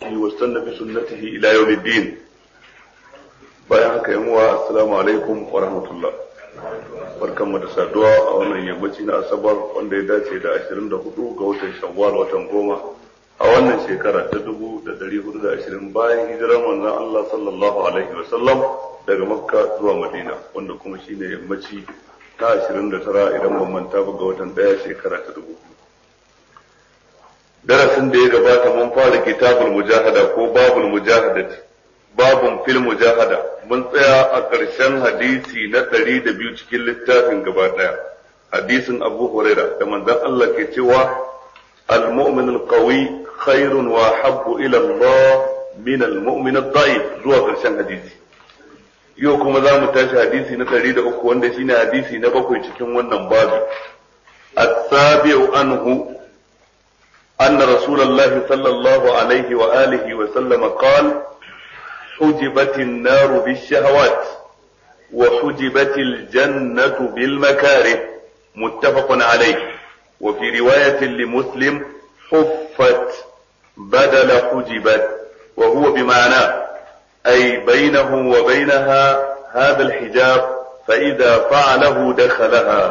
بهديه واستنى بسنته إلى يوم الدين bayan haka yan uwa assalamu alaikum wa rahmatullah barkanmu da saduwa a wannan yammaci na asabar wanda ya dace da 24 ga watan shawwal watan goma a wannan shekara ta 1420 bayan hijirar manzon Allah sallallahu alaihi wa sallam daga makka zuwa madina wanda kuma shine yammaci ta 29 idan ban manta ba ga watan daya shekara ta 2000 darasin da ya gabata mun fara kitabul mujahada ko babul mujahadati babun fil mujahada mun tsaya a ƙarshen hadisi na ɗari da biyu cikin littafin gaba ɗaya hadisin abu huraira da manzon Allah ke cewa al-mu'min al-qawi khairun wa habbu ila Allah min al-mu'min ad-da'if zuwa ƙarshen hadisi yau kuma za mu tashi hadisi na ɗari da uku wanda shine hadisi na bakwai cikin wannan babu as-sabi'u anhu أن رسول الله صلى الله عليه وآله وسلم قال حجبت النار بالشهوات وحجبت الجنة بالمكاره متفق عليه وفي رواية لمسلم حفت بدل حجبت وهو بمعنى أي بينه وبينها هذا الحجاب فإذا فعله دخلها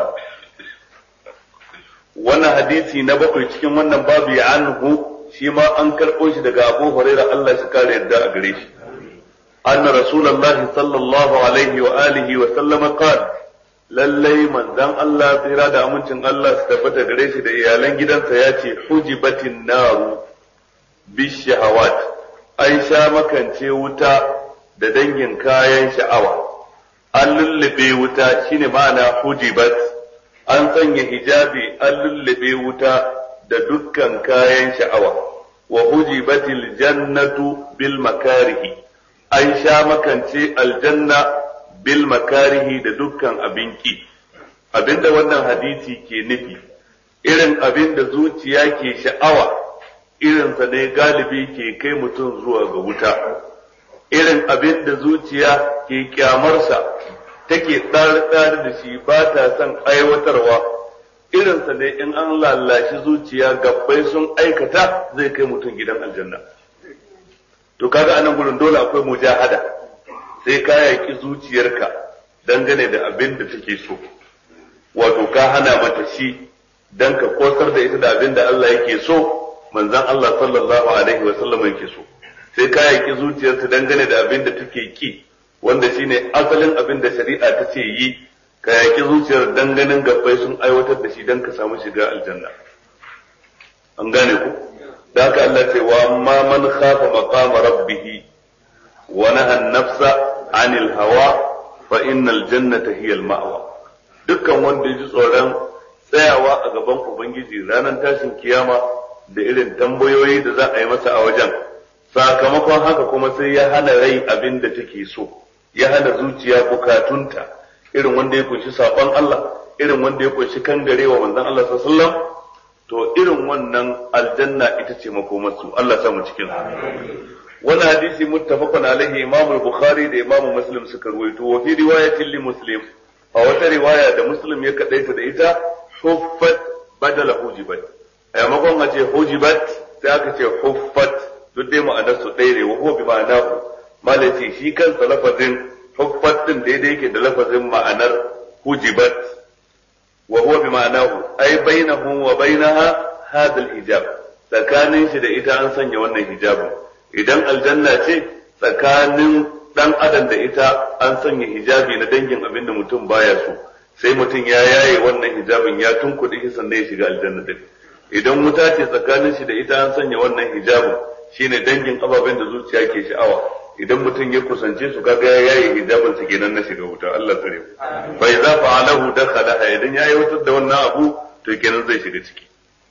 wannan hadisi na bakwai cikin wannan babu ya anhu shi ma an karɓo shi daga Abu Hurairah Allah shi kare yadda a gare shi anna rasulullahi sallallahu alaihi wa alihi wa sallama qala lallai manzon Allah tsira da amincin Allah su tabbata gare shi da iyalan gidansa ya ce hujibatin naru bishahawat an sha makance wuta da dangin kayan sha'awa an lullube wuta shine ma'ana hujibat an sanya hijabi an lullube wuta da dukkan kayan sha'awa wa hujibatil jannatu bil makarihi an sha makance aljanna bil makarihi da dukkan abinki abinda wannan hadisi ke nufi irin abin da zuciya ke sha'awa irinsa ne galibi ke kai mutum zuwa ga wuta irin abin da zuciya ke kyamarsa take tsare-tsare da shi ba ta son aiwatarwa irinsa ne in an lallashi zuciya gabbai sun aikata zai kai mutum gidan aljanna to kaga anan gurin dole akwai mujahada sai ka yaki zuciyarka dangane da abin da take so wato ka hana mata shi dan ka kosar da ita da abin da Allah yake so manzon Allah sallallahu alaihi wa sallam yake so sai ka yaki zuciyarta dangane da abin da take ki wanda shine asalin abin da shari'a ta ce yi ka yaki zuciyar danganin gabbai sun aiwatar da shi dan ka samu shiga aljanna an gane ku da haka Allah ce wa amma man khafa maqama rabbih wa naha an-nafsa 'anil hawa fa innal jannata hiya al-ma'wa dukkan wanda ya ji tsoron tsayawa a gaban ubangiji ranar tashin kiyama da irin tambayoyi da za a yi masa a wajen sakamakon haka kuma sai ya hana rai abin da take so ya hana zuciya bukatunta irin wanda ya kunshi saɓon Allah irin wanda ya kunshi kangarewa manzon Allah sallallahu to irin wannan aljanna ita ce makomarsu Allah samu cikin wani hadisi muttafaqun alaihi Imam Bukhari da Imam Muslim suka ruwaito wa fi riwayatin li Muslim a wata riwaya da Muslim ya kadaita da ita huffat badala hujibat a yamakon a ce hujibat sai aka ce huffat duk dai ma'anar su ɗaya ne wa huwa bi ma'anahu malaci shi kansa lafazin huffat din daidai yake da lafazin ma'anar hujibat wa huwa bi ma'anahu ay bainahu wa bainaha hadha al-hijab tsakanin shi da ita an sanya wannan hijabin idan aljanna ce tsakanin dan adam da ita an sanya hijabi na dangin abin da mutum baya so sai mutum ya yaye wannan hijabin ya tunkuɗe shi sannan ya shiga aljanna din idan wuta ce tsakanin shi da ita an sanya wannan hijabin shine dangin ababen da zuciya ke sha'awa idan mutum ya kusance su kaga ya yaye hijabin sa kenan na shiga wuta Allah tsare fa idza fa'alahu dakhala idan ya aiwatar da wannan abu to kenan zai shiga ciki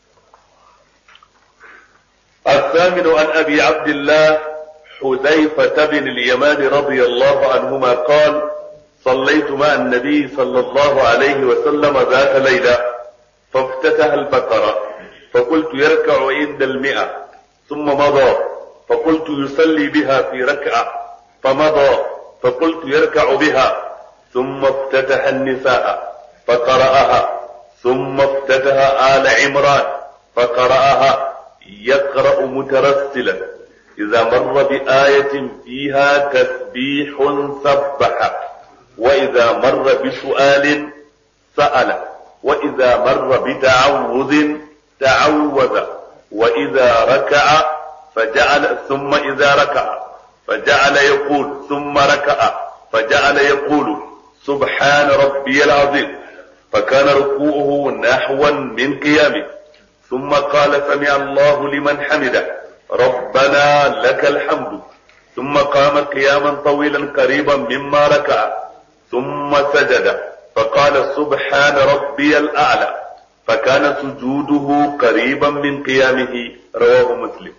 الثامن عن أبي عبد الله حذيفة بن اليمان رضي الله عنهما قال صليت مع النبي صلى الله عليه وسلم ذات ليلة فافتتح البقرة فقلت يركع عند المئة ثم مضى فقلت يصلي بها في ركعة فمضى فقلت يركع بها ثم افتتح النساء فقرأها ثم افتتح آل عمران فقرأها يقرأ مترسلا إذا مر بآية فيها تسبيح سبح وإذا مر بسؤال سأل وإذا مر بتعوذ تعوذ وإذا ركع فجعل ثم إذا ركع فجعل يقول ثم ركع فجعل يقول سبحان ربي العظيم فكان ركوعه نحوا من قيامه ثم قال سمع الله لمن حمده ربنا لك الحمد ثم قام قياما طويلا قريبا مما ركع ثم سجد فقال سبحان ربي الأعلى فكان سجوده قريبا من قيامه رواه مسلم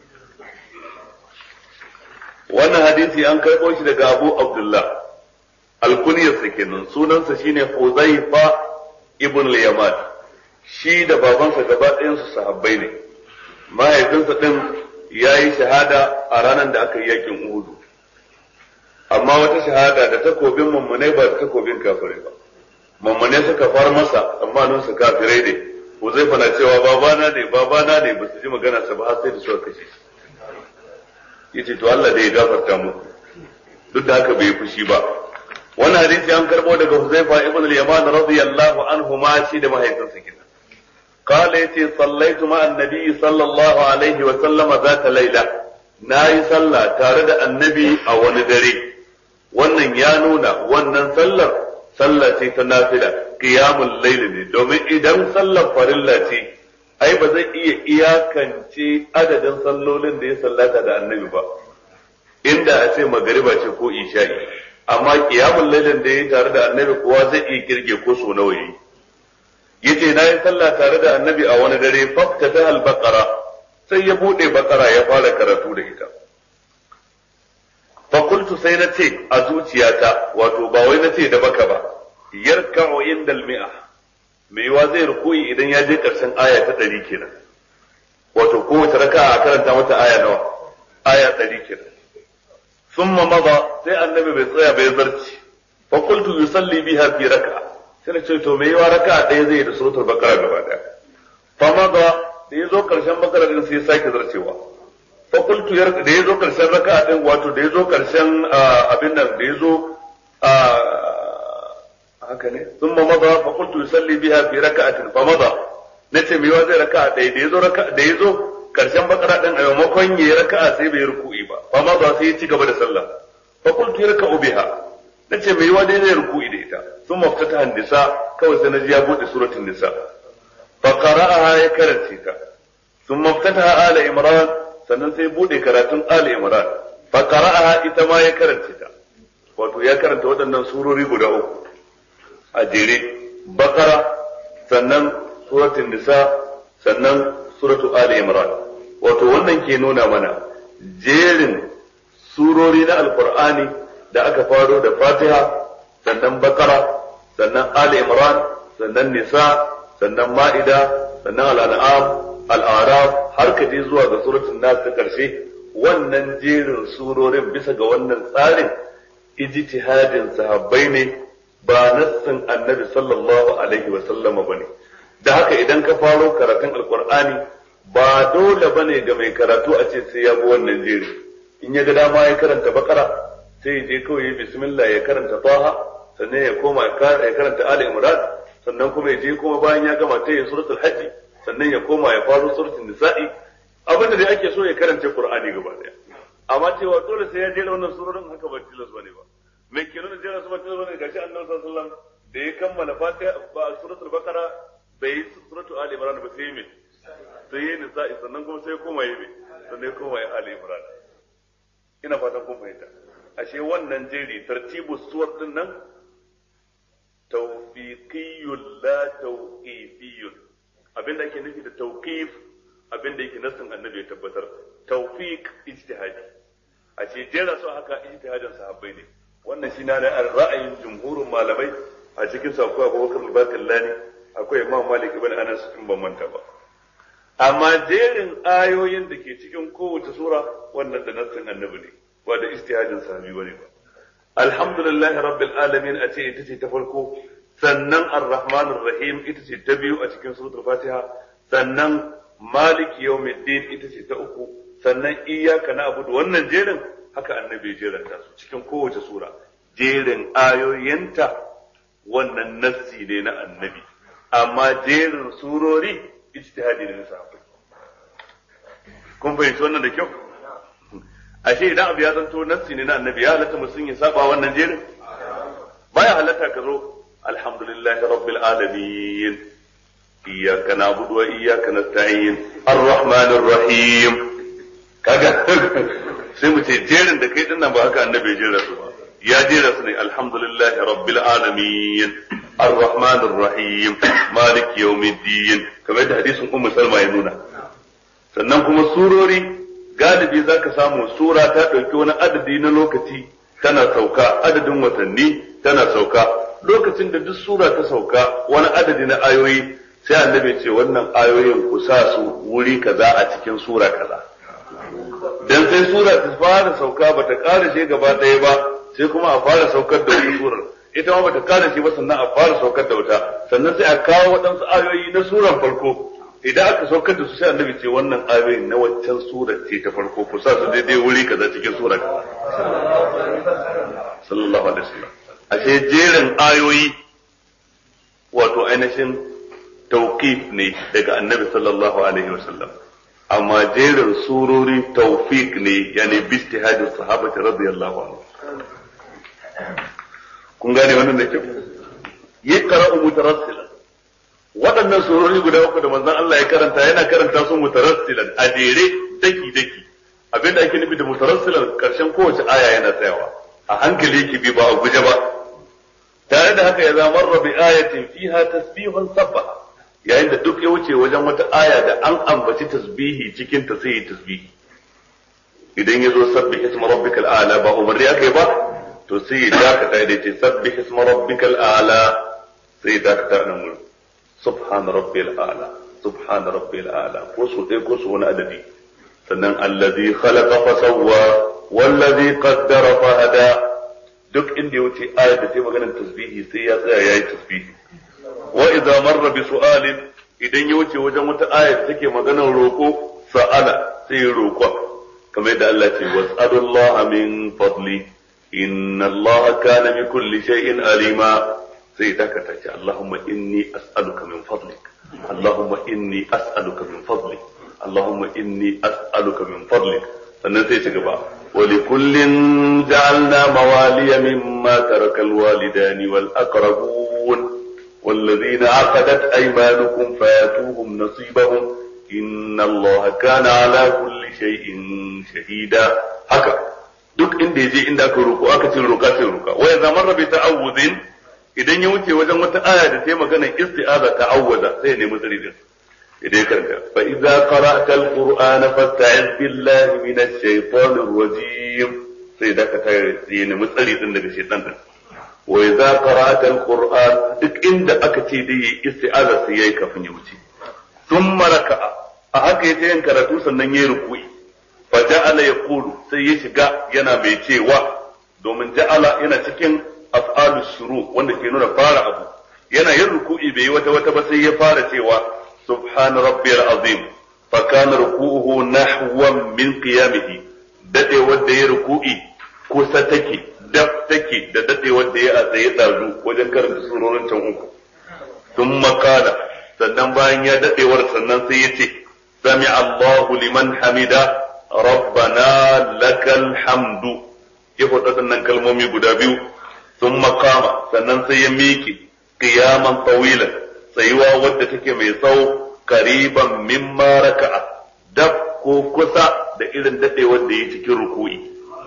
wannan hadisi an karɓo shi daga Abu Abdullah alkuniyarsa kenan sunansa shine Huzaifa ibn al-Yaman shi da babansa gaba ɗayansu sahabbai ne mahaifinsa ɗin ya yi shahada a ranar da aka yi yakin Uhudu amma wata shahada da takobin mummunai ba da takobin kafirai ba mummunai suka far masa tsammanin su kafirai ne Huzaifa na cewa babana ne babana ne ba su ji magana sa ba har sai da suka kashe shi yace to Allah da ya gafarta muku duk da haka bai fushi ba wannan hadisi an karbo daga Huzaifa ibn al-Yaman radiyallahu anhu ma shi da mahaifinsa kenan قال يتي صليت مع النبي صلى الله عليه وسلم ذات ليلة ناي صلى تارد النبي أو ندري wannan ya nuna wannan sallar sallah ce ta nafila qiyamul layl ne domin idan sallar farilla ce ai ba zai iya iyakance adadin sallolin da ya sallata da annabi ba inda a ce magariba ce ko isha'i amma qiyamul laylin da ya tare da annabi kuwa zai iya kirge ko so nawa yayi yace na yi sallah tare da annabi a wani dare fakta ta al-baqara sai ya bude bakara ya fara karatu da ita fa qultu sai na ce a zuciyata wato ba wai na ce da baka ba yarka'u inda al-mi'a me yawa zai rukuyi idan ya je karshen aya ta 100 kenan wato kowace raka'a a karanta mata aya nawa aya 100 kenan thumma mada sai annabi bai tsaya bai zarci fa qultu yusalli biha fi raka'a sai na ce to me yawa raka ɗaya zai da suratul bakara gaba ɗaya fa maza da ya zo ƙarshen bakara din sai ya sake zarcewa fa qultu yar da ya zo ƙarshen raka din wato da ya zo ƙarshen abin nan da ya zo haka ne thumma maza fa qultu yusalli biha fi raka'atin fa maza nace me yawa zai raka ɗaya da ya zo raka da ya zo ƙarshen bakara din a maimakon yayi raka'a sai bai ruku'i ba fa maza sai ya ci gaba da sallah fa qultu yarka'u biha nace me yawa dai zai ruku'i da ita ثم افتتح النساء كوي سنجي يبود سورة النساء فقرأها يكرنسيتا ثم افتتح آل إمران sannan sai bude karatun Ali Imran fa qara'aha ita ma ya karanta ta wato ya karanta waɗannan surori guda uku a jere Bakara sannan suratul Nisa sannan suratul Ali Imran wato wannan ke nuna mana jerin surori na Alqur'ani da aka faro da Fatiha sannan bakara sannan ali imran sannan nisa sannan ma'ida sannan al'an'am al'araf har ka je zuwa ga suratul nas ta karshe wannan jerin surorin bisa ga wannan tsarin ijtihadin sahabbai ne ba nassin annabi sallallahu alaihi wa sallama bane da haka idan ka faro karatun alqur'ani ba dole bane ga mai karatu a ce sai ya bi wannan jeri in ya ga dama ya karanta bakara sai ya je kawai bismillah ya karanta taha sannan ya koma ya karanta Ali Imran sannan kuma ya je kuma bayan ya gama ta yi suratul hajji sannan ya koma ya faro suratul nisa'i abin da dai ake so ya karanta Qur'ani gaba daya amma cewa dole sai ya jera wannan surorin haka ba tilas bane ba me ke nuna jera su ba tilas bane gashi Annabi sallallahu alaihi wasallam da ya kammala Fatiha ba suratul Baqara bai yi suratul Ali Imran ba sai me sai yi nisa'i sannan kuma sai ya koma yi me sannan ya koma ya Ali Imran ina fatan kun fahimta ashe wannan jeri tartibu suwar din nan tawfiqiyyun la tawqifiyyun abinda ake nufi da tawqif abinda yake nassin annabi ya tabbatar tawfiq ijtihadi a ce jera su haka ijtihadin sahabbai ne wannan shi na ra'ayin jumhurin malamai a cikin su akwai Abubakar al-Bakillani akwai Imam Malik ibn Anas in ban manta ba amma jerin ayoyin da ke cikin kowace sura wannan da nassin annabi ne ba da ijtihadin sahabi bane ba alhamdulillahi rabbil alamin a ce ita ce ta farko sannan ar-rahman rahim ita ce ta biyu a cikin suratul fatiha sannan malik yawmiddin ita ce ta uku sannan iyaka na abudu wannan jerin haka annabi ya jeranta su cikin kowace sura jerin ayoyinta wannan nassi ne na annabi amma jerin surori ijtihadi ne na sahabbai kun fahimci wannan da kyau ashe idan abu ya zanto nassi ne na annabi ya halatta mutum ya saba wannan jerin baya halatta ka zo alhamdulillahi rabbil alamin iyyaka na'budu wa iyyaka nasta'in arrahmanir rahim kaga sai mu ce jerin da kai dinnan ba haka annabi ya jera su ba ya jera su ne alhamdulillahi rabbil alamin arrahmanir rahim malik yawmiddin kamar da hadisin ummu salma ya nuna sannan kuma surori galibi zaka samu sura ta dauki wani adadi na lokaci tana sauka adadin watanni tana sauka lokacin da duk sura ta sauka wani adadi na ayoyi sai annabi ce wannan ayoyin ku sa su wuri kaza a cikin sura kaza dan sai sura ta fara sauka bata ƙara shi gaba ɗaya ba sai kuma a fara saukar da wani surar ita ma bata ƙara shi ba sannan a fara saukar da wata sannan sai a kawo waɗansu ayoyi na suran farko idan aka saukar da su sai annabi ce wannan ayoyin na waccan surar ce ta farko ku sa su daidai wuri kaza cikin sura kaza sallallahu alaihi wasallam ashe jerin ayoyi wato ainihin tauqif ne daga annabi sallallahu alaihi wasallam amma jerin surori tawfiq ne yani bistihadin sahabati radiyallahu anhu kun gane wannan da kyau yaqra'u mutarassilan waɗannan surori guda uku da manzon Allah ya karanta yana karanta su mutarassilan a jere daki daki abinda ake nufi da mutarassilan karshen kowace aya yana tsayawa a hankali yake bi ba a guje ba tare da haka ya zama bi ayatin fiha tasbihun sabbaha yayin da duk ya wuce wajen wata aya da an ambaci tasbihi cikin ta sai yi tasbihi idan ya zo sabbi isma rabbikal a'la ba umarni aka yi ba to sai ya dakata da ce sabbi isma rabbikal a'la sai ya dakata nan gurin subhana rabbil a'la subhana rabbil a'la ko su ɗaya ko su wani adadi sannan allazi khalaqa fa sawwa wallazi qaddara fa hada duk inda ya wuce ayar da ta maganar tasbihi sai ya tsaya yayi tasbihi wa idza marra bi su'alin idan ya wuce wajen wata aya da take maganar roko sa'ala sai ya roƙa kamar yadda Allah ce was'alullaha min fadli inna Allah kana bi kulli shay'in alima sai dakata ce Allahumma inni as'aluka min fadlik Allahumma inni as'aluka min fadlik Allahumma inni as'aluka min fadlik sannan sai ci gaba ولكل جعلنا موالي مما ترك الوالدان والأقربون والذين عقدت أيمانكم فآتوهم نصيبهم إن الله كان على كل شيء شهيدا haka duk inda ya je inda aka roƙo aka ce roƙa sai roƙa wa idza marra bi ta'awudin idan ya wuce wajen wata aya da ta yi magana isti'aza ta'awwaza sai ya nemi tsari din idan ya karanta fa idza qara'ta al-qur'ana fasta'iz billahi minash shaitanir rajim sai da ka tare ya nemi tsari din daga shaitan din wa idza qara'ta al-qur'an duk inda aka ce dai yi isti'aza sai yayi kafin ya wuce thumma raka'a a haka yace yin karatu sannan yayi ruku'i fa ja'ala yaqulu sai ya shiga yana mai cewa domin ja'ala yana cikin af'alu shuru wanda ke nuna fara abu yana yin ruku'i bai yi wata wata ba sai ya fara cewa subhana rabbiyal azim fa kana ruku'uhu nahwan min qiyamihi dade wanda ya ruku'i kusa take daf take da dade wanda ya a tsaye dazu wajen karanta surorin can uku sun makala sannan bayan ya dadewar sannan sai ya ce sami Allahu liman hamida rabbana lakal hamdu ya faɗa sannan kalmomi guda biyu sun makama sannan sai ya miƙe qiyaman tawilan tsayuwa wadda take mai tsawo kariban mimma raka'a dab ko kusa da irin dadewar da ya cikin ruku'i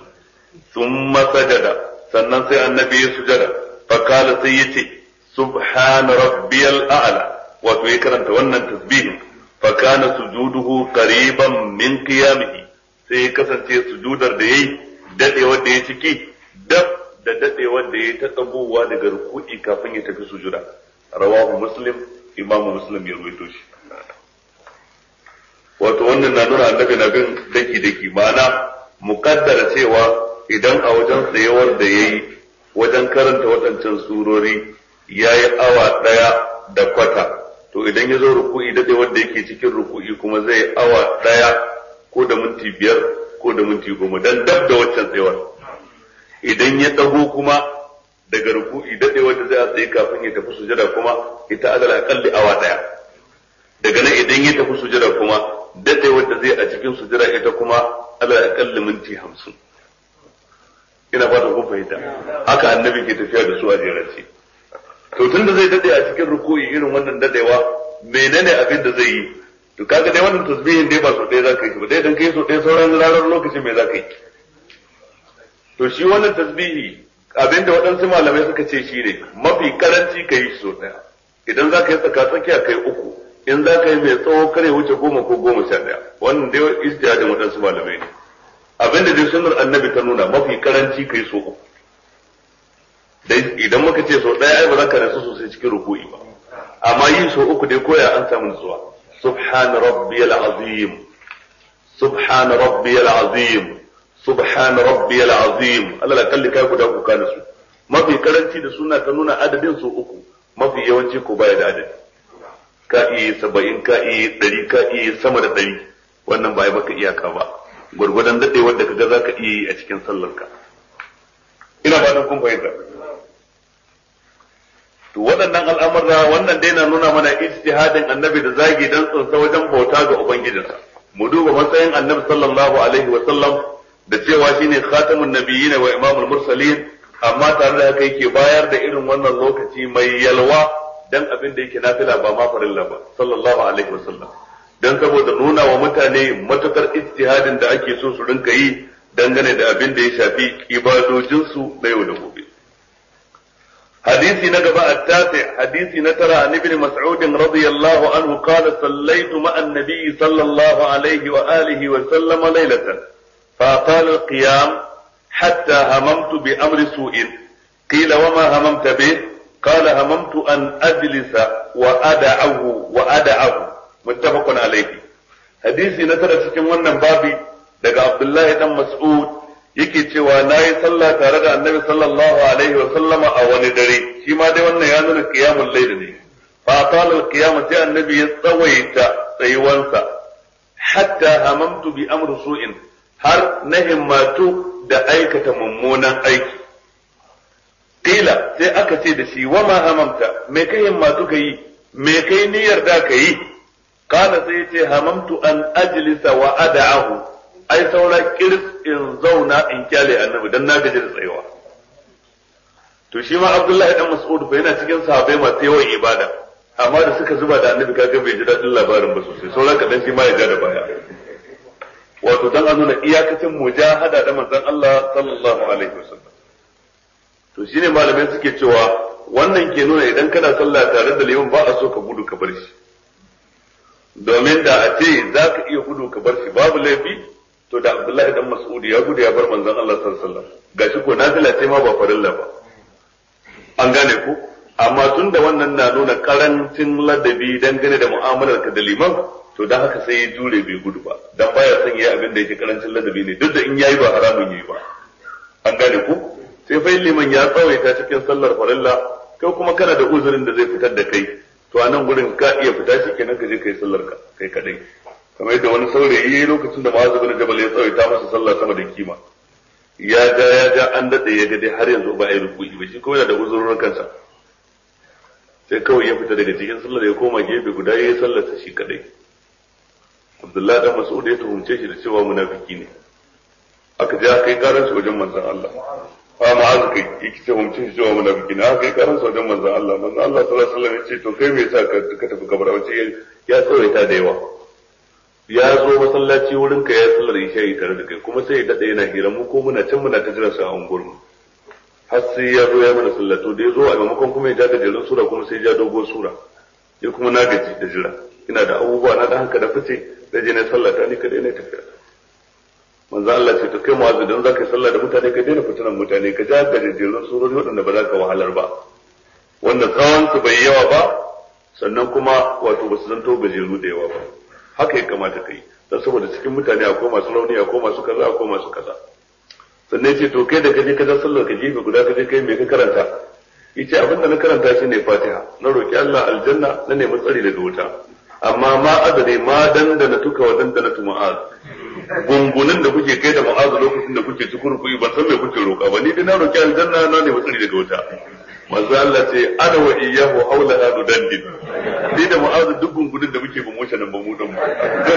sun masajada sannan sai annabi ya sujada fakala sai ya ce subhana rabbiyal a'la wato ya karanta wannan tasbihin fakana sujuduhu qariban min qiyamihi sai ya kasance sujudar da yayi dadewar da ya ciki dab da dadewar da ya ta tsagowa daga ruku'i kafin ya tafi sujuda rawahu muslim imamu muslim ya ruwaito shi wato wannan na nuna annabi na bin daki daki ma'ana mukaddara cewa idan a wajen tsayawar da yayi wajen karanta waɗancan surori yayi awa ɗaya da kwata to idan ya zo ruku'i dade wanda yake cikin ruku'i kuma zai awa ɗaya ko ko da minti biyar ko da minti goma dan dab da waccan tsayuwar idan ya dago kuma daga ruku'i dadewar da zai a tsaye kafin ya tafi sujada kuma ita alal aqalli awa daya daga nan idan ya tafi sujada kuma dadewar da zai a cikin sujada ita kuma alal aqalli minti hamsin ina fatan kun fahimta haka annabi ke tafiya da su a jerance to tun da zai dade a cikin ruku'i irin wannan dadewa menene abin da zai yi to kaga dai wannan tasbihin dai ba so ɗaya za ka yi ba dai dan kai so ɗaya sauran ranar lokacin me za ka yi to shi wannan tasbihi abin da waɗansu malamai suka ce shi ne mafi karanci ka yi shi so ɗaya idan za ka yi tsaka tsakiya kai uku in za ka yi mai tsawo kare wuce goma ko goma sha ɗaya wannan dai istihadin waɗansu malamai ne abin da dai sunnar annabi ta nuna mafi karanci kai so uku dai idan muka ce so ɗaya ai ba za ka rasu sosai cikin ruku'i ba amma yin so uku dai koya an samu nutsuwa subhan rabbiyal azim subhan rabbiyal azim subhan rabbiyal azim Allah la kalli kai guda ku kana su mafi karanci da suna ta nuna adadin so uku mafi yawanci ko baya da adadi ka iya saba'in ka iya ɗari ka iya sama da ɗari wannan ba ya baka iyaka ba gwargwadon daɗe wanda ka ga za ka iya yi a cikin sallarka ina fatan kun fahimta to waɗannan al'amurra wannan dai na nuna mana ijtihadin annabi da zagi dan tsunsa wajen bauta ga ubangijinsa mu duba matsayin annabi sallallahu alaihi wa sallam da cewa shine khatamun nabiyyin wa imamul mursalin amma tare da haka yake bayar da irin wannan lokaci mai yalwa dan abin da yake nafila ba ma farilla ba sallallahu alaihi wa sallam dan saboda nuna wa mutane matukar ijtihadin da ake so su rinka yi dangane da abin da ya shafi ibadojinsu na yau da gobe حديث نقبة التاسع حديث نترى عن ابن مسعود رضي الله عنه قال صليت مع النبي صلى الله عليه وآله وسلم ليلة فأطال القيام حتى هممت بأمر سوء قيل وما هممت به قال هممت أن أجلس وأدعه وأدعه متفق عليه حديث نترى cikin wannan babi daga Abdullahi dan Mas'ud yake cewa na yi sallah tare da annabi sallallahu alaihi wa sallama a wani dare shi ma dai wannan ya nuna qiyamul layl ne fa qala al qiyam sai annabi ya tsawaita tsayuwansa hatta hamamtu bi amri su'in har na himmatu da aikata mummunan aiki qila sai aka ce da shi wa ma hamamta me kai himmatu kai me kai niyyar da kai kana sai ya ce hamamtu an ajlisa wa ad'ahu ai saura kiris in zauna in kyale annabi dan na gaji da tsayawa to shi ma Abdullahi dan Mas'ud fa yana cikin sahabbai masu yawan ibada amma da suka zuba da annabi kaga bai ji dadin labarin ba sosai saura kadan shi ma ya ja da baya wato dan a nuna iyakacin mujahada da manzon Allah sallallahu alaihi wasallam to shine malamai suke cewa wannan ke nuna idan kana sallah tare da liman ba a so ka gudu ka bar shi domin da a ce za ka iya gudu ka bar shi babu laifi to da Abdullahi dan Mas'ud ya gudu ya bar manzon Allah sallallahu alaihi wasallam gashi ko nafila ce ma ba farilla ba an gane ku amma tun da wannan na nuna karancin ladabi dangane da mu'amalar ka da liman to dan haka sai ya jure bai gudu ba dan baya son yayi abin da yake karancin ladabi ne duk da in yayi ba haramun yayi ba an gane ku sai fa liman ya tsawaita cikin sallar farilla kai kuma kana da uzurin da zai fitar da kai to a nan gurin ka iya fita shi kenan ka je kai sallar ka kai kadai kamar yadda wani saurayi yayi lokacin da Mu'adh bin Jabal ya tsawaita masa sallah sama da kima ya ja ya ja an dade ya ga dai har yanzu ba ai ruku'i ba shi kuma yana da uzurorin kansa sai kawai ya fita daga cikin sallar ya koma gefe guda yayi sallar sa shi kadai Abdullahi dan Mas'ud ya tuhumce shi da cewa munafiki ne aka je aka yi karar shi wajen manzon Allah fa ma'az kai yake ce mun cin cewa munafiki ne aka yi karar shi wajen manzon Allah manzon Allah sallallahu alaihi wasallam ya ce to kai me yasa ka tafi kabara wace ya tsawaita da yawa ya zo masallaci wurin ka ya sallar isha'i tare da kai kuma sai ya dade yana hira mu ko muna can muna ta jira sa a unguwar mu har sai ya zo ya mana sallato da ya zo a maimakon kuma ya ja gajerun sura kuma sai ya ja dogon sura ya kuma na gaji da jira ina da abubuwa na dan haka da fice da je na sallata ni kadai na tafiya manzo Allah ce to kai mu'azzu dan zaka yi sallah da mutane ka daina fitinan mutane ka ja gajerun surori waɗanda ba za ka wahalar ba wanda tsawon su bai yawa ba sannan kuma wato ba su zanto gajeru da yawa ba haka ya kamata ka yi don saboda cikin mutane akwai masu rauni akwai masu kaza akwai masu kaza sannan ce to kai da kaje ka sallar ka gefe guda kaje kai me ka karanta yace abinda na karanta shine Fatiha na roki Allah aljanna na nemi tsari daga wuta amma ma adade ma dandana tuka wa dandana tu ma'az gungunin da kuke kai da ma'azu lokacin da kuke cikin rukuni ban san me kuke roƙa ba ni dai na roƙi aljanna na ne matsari daga wuta manzo Allah ce ana wa iyyahu haula hadu dandin ni da ma'azu duk gungunin da muke ba mu nan ba mu dan mu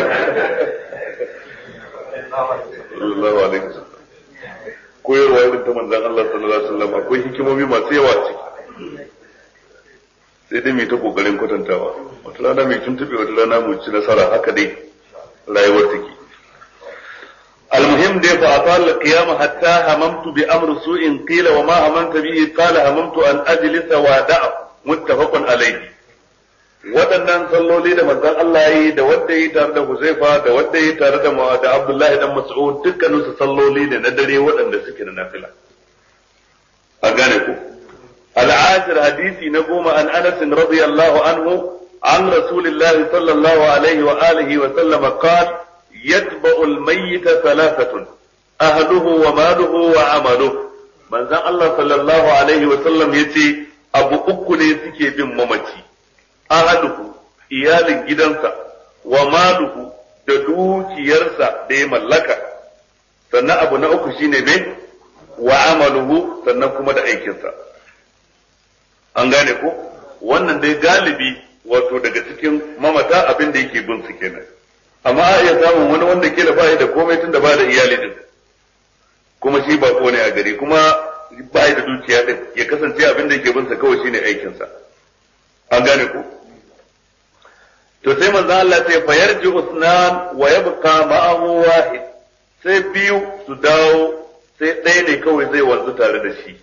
sallallahu alaihi wasallam koyarwa irin ta manzon Allah sallallahu alaihi wasallam akwai hikimomi masu yawa ciki sai dai mai ta kokarin kwatantawa wata rana mai tuntube wata rana mu ci nasara haka dai rayuwar take المهم دي فأطال القيام حتى هممت بأمر سوء قيل وما هممت به قال هممت أن أجلس وأدعه متفق عليه waɗannan salloli da manzon Allah yi da wanda yi tare da Huzaifa da wanda yi tare da da Abdullahi dan Mas'ud dukkanin su salloli ne na dare waɗanda suke da nafila a gane ku al-ashir hadisi na goma an Anas radiyallahu anhu an Rasulullah sallallahu alaihi wa alihi wa sallama qala يتبع الميت ثلاثة أهله وماله وعمله من زان الله صلى الله عليه وسلم يتي أبو أكل سكي بن ممتي أهله إيال جدنسا وماله da dukiyarsa da ya mallaka sannan abu na uku shine me wa amaluhu sannan kuma da aikinsa an gane ko wannan dai galibi wato daga cikin mamata abin da yake bin su kenan amma a iya samun wani wanda ke da bayi da komai tun da ba da iyali din kuma shi ba ne a gari kuma bayi da dukiya din ya kasance abin da yake bin sa kawai shine aikin sa an gane ku to sai manzo Allah sai fa yarji usnan wa yabqa ma'ahu wahid sai biyu su dawo sai ɗaya ne kawai zai wanzu tare da shi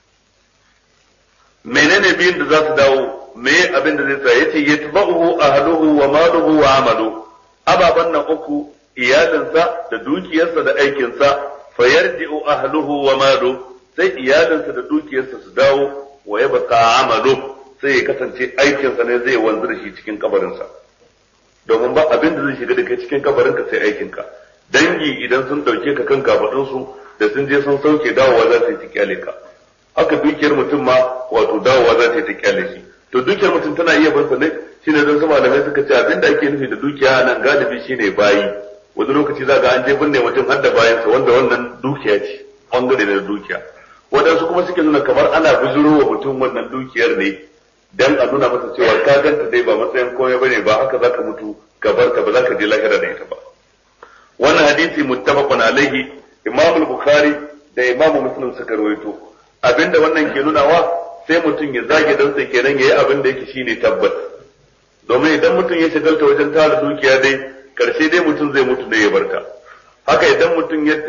menene biyun da za su dawo me abin da zai tsaya yace yatba'uhu ahluhu wa maluhu wa amaluhu ababen nan uku iyalinsa da dukiyarsa da aikinsa fa yarji'u ahluhu wa malu sai iyalinsa da dukiyarsa su dawo wa yabqa amalu sai ya kasance aikinsa ne zai wanzu da shi cikin kabarinsa domin ba abin da zai shiga da kai cikin kabarinka sai aikinka dangi idan sun dauke ka kan kafadunsu da sun je sun sauke dawowa za su yi ta kyale ka haka dukiyar mutum ma wato dawowa za ta yi ta kyale shi to dukiyar mutum tana iya bansa ne shine don su malamai suka ce abinda ake nufi da dukiya nan galibi shine bayi wani lokaci za ga an je binne mutum har da bayansa wanda wannan dukiya ce bangare na dukiya waɗansu kuma suke nuna kamar ana bujuro wa mutum wannan dukiyar ne dan a nuna masa cewa ka ganta dai ba matsayin komai bane ba haka zaka mutu ka bar ta ba zaka je lahira da ita ba wannan hadisi muttafaqun alaihi imam al-bukhari da imam muslim suka rawaito abinda wannan ke nunawa sai mutum ya zage dan sai kenan yayi abin da yake shine tabbas domin idan mutum ya shagalta wajen tara dukiya dai karshe dai mutum zai mutu ne ya barta haka idan mutum ya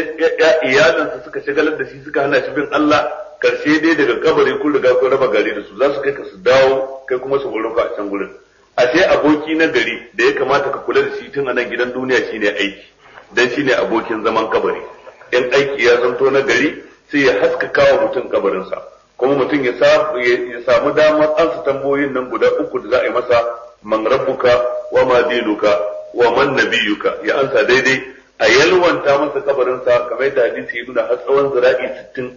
iyalinsa suka shagalar da shi suka hana shi bin Allah karshe dai daga kabari kun riga kun raba gari da su za su kai ka su dawo kai kuma su baro ka a can gurin ashe aboki na gari da ya kamata ka kula da shi tun a nan gidan duniya shine aiki dan shine abokin zaman kabari in aiki ya zanto na gari sai ya haskaka wa mutum kabarinsa kuma mutum ya samu damar ansa tambayoyin nan guda uku da za a yi masa man rabbuka wa ma dinuka wa man nabiyuka ya ansa daidai a yalwanta masa kabarinsa kamar yadda hadisi ya nuna har tsawon zira'i sittin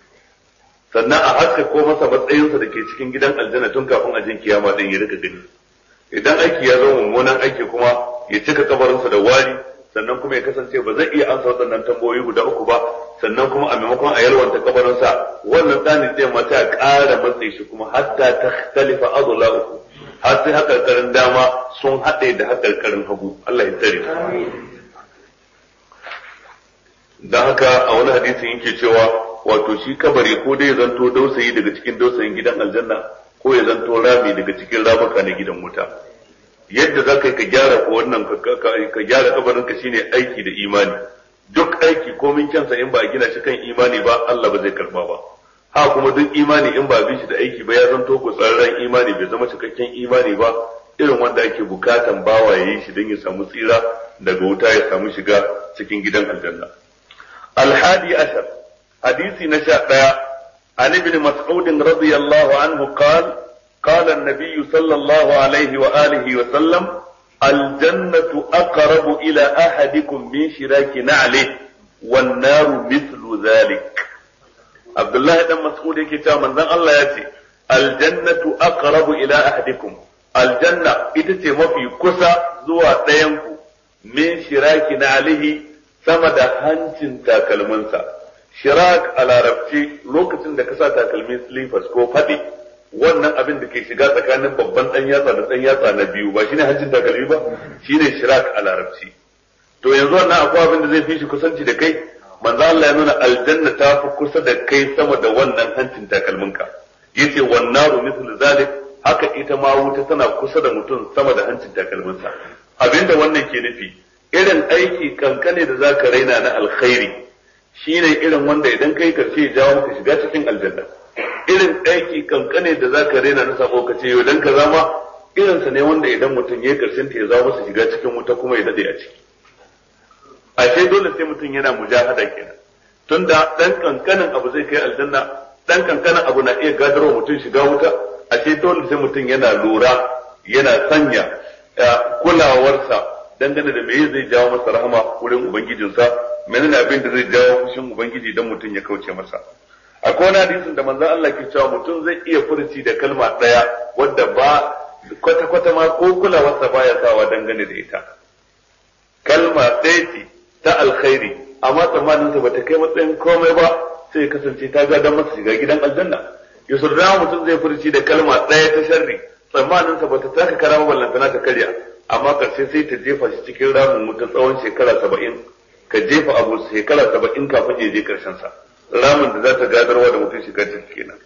sannan a haska ko masa matsayinsa da ke cikin gidan aljanna tun kafin a jin kiyama din ya rika gani idan aiki ya zama mummunan aiki kuma ya cika kabarinsa da wari sannan kuma ya kasance ba zai iya ansa waɗannan tambayoyi guda uku ba sannan kuma a maimakon a yalwanta kabarinsa wannan ɗani zai mata a ƙara matsayi shi kuma hatta ta talifa azula uku har sai haƙarƙarin dama sun haɗe da haƙarƙarin hagu Allah ya tsare da haka a wani hadisin yake cewa wato shi kabari ko dai ya zanto dausayi daga cikin dausayin gidan aljanna ko ya zanto rami daga cikin ramuka na gidan wuta yadda za ka yi ka gyara ko wannan ka gyara kabarin ka shine aiki da imani duk aiki komin kyansa in ba a gina shi kan imani ba Allah ba zai karba ba ha kuma duk imani in ba bi shi da aiki ba ya zanto ko tsararren imani bai zama cikakken imani ba irin wanda ake bukatan bawa ya yi shi don ya samu tsira daga wuta ya samu shiga cikin gidan aljanna الحادي عشر حديث نشاء عن ابن مسعود رضي الله عنه قال قال النبي صلى الله عليه وآله وسلم الجنة أقرب إلى أحدكم من شراك نعله والنار مثل ذلك عبد الله بن مسعود كتاب من الله يأتي الجنة أقرب إلى أحدكم الجنة إتتي ما في كسا زوا دينكو min shiraki na alihi sama da hancin takalminsa shirak a larabci lokacin da ka sa takalmin slippers ko faɗi wannan abin da ke shiga tsakanin babban ɗan yatsa da ɗan yatsa na biyu ba shine hancin takalmi ba shine shirak a larabci to yanzu wannan akwai abin da zai fi shi kusanci da kai manzo Allah ya nuna aljanna ta fi kusa da kai sama da wannan hancin takalminka yace wan naru mithlu zalik haka ita ma wuta tana kusa da mutum sama da hancin takalminsa abinda wannan ke nufi irin aiki kankane da zaka raina na alkhairi shine irin wanda idan kai karshe ya jawo maka shiga cikin aljanna irin aiki kankane da zaka raina na sabo ka ce yau dan ka zama irinsa ne wanda idan mutum ya karshen ta ya zama masa shiga cikin wuta kuma ya dade a ciki ashe dole sai mutum yana mujahada kenan tunda dan kankanin abu zai kai aljanna dan kankanin abu na iya gadarwa mutum shiga wuta ashe dole sai mutum yana lura yana sanya kulawarsa dangane da meye zai jawo masa rahama wurin ubangijinsa menene abin da zai jawo fushin ubangiji dan mutum ya kauce masa akwai wani hadisin da manzon Allah ke cewa mutum zai iya furci da kalma daya wadda ba kwata-kwata ma ko kulawarsa baya sawa dangane da ita kalma ɗaya ce ta alkhairi amma tsammanin sa bata kai matsayin komai ba sai ya kasance ta ga masa shiga gidan aljanna yusuf da mutum zai furci da kalma ɗaya ta sharri tsammanin sa bata taka kara ballantana ta karya amma karshe sai ta jefa shi cikin ramin wuta tsawon shekara saba'in ka jefa abu shekara saba'in kafin ya je karshen sa ramin da za ta gadarwa da mutum shiga ciki kenan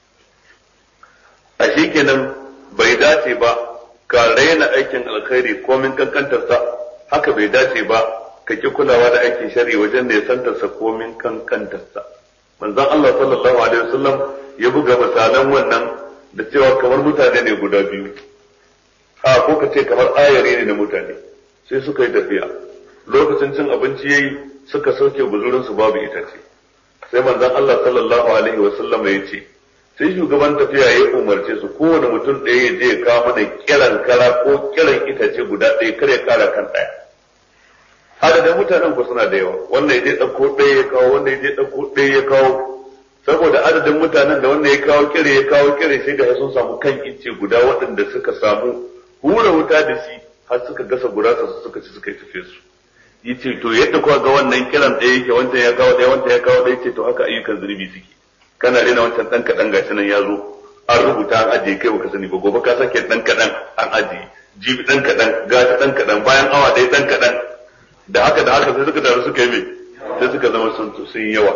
a shi kenan bai dace ba ka raina aikin alkhairi komin kankantarsa haka bai dace ba ka ki kulawa da aikin shari wajen ne santarsa komin kankantarsa manzon Allah sallallahu alaihi wasallam ya buga misalan wannan da cewa kamar mutane ne guda biyu a ko ka ce kamar ayare ne na mutane sai suka yi tafiya lokacin cin abinci yayi suka sauke guzurin su babu itace sai manzon Allah sallallahu alaihi wasallam ya ce sai shugaban tafiya ya umarce su kowane mutum ɗaya ya je ya kawo mana kiran kara ko kiran itace guda ɗaya kar ya kara kan ɗaya adadin mutanen ku suna da yawa wannan ya je ɗauko ɗaya ya kawo wannan ya je ɗauko ɗaya ya kawo saboda adadin mutanen da wannan ya kawo kire ya kawo kire sai ga sun samu kan ice guda waɗanda suka samu hura wuta da shi har suka gasa gurasa su suka ci suka yi tafe su yace to yadda kuka ga wannan kiran ɗaya yake wancan ya kawo ɗaya wancan ya kawo ɗaya ce to haka ayyukan zunubi suke kana rena wancan ɗan kaɗan gashi nan ya zo an rubuta an ajiye kai baka sani ba gobe ka sake ɗan kaɗan an ajiye jibi ɗan kaɗan gashi ɗan kaɗan bayan awa ɗaya ɗan kaɗan da haka da haka sai suka taru suka yi mai sai suka zama sun sun yawa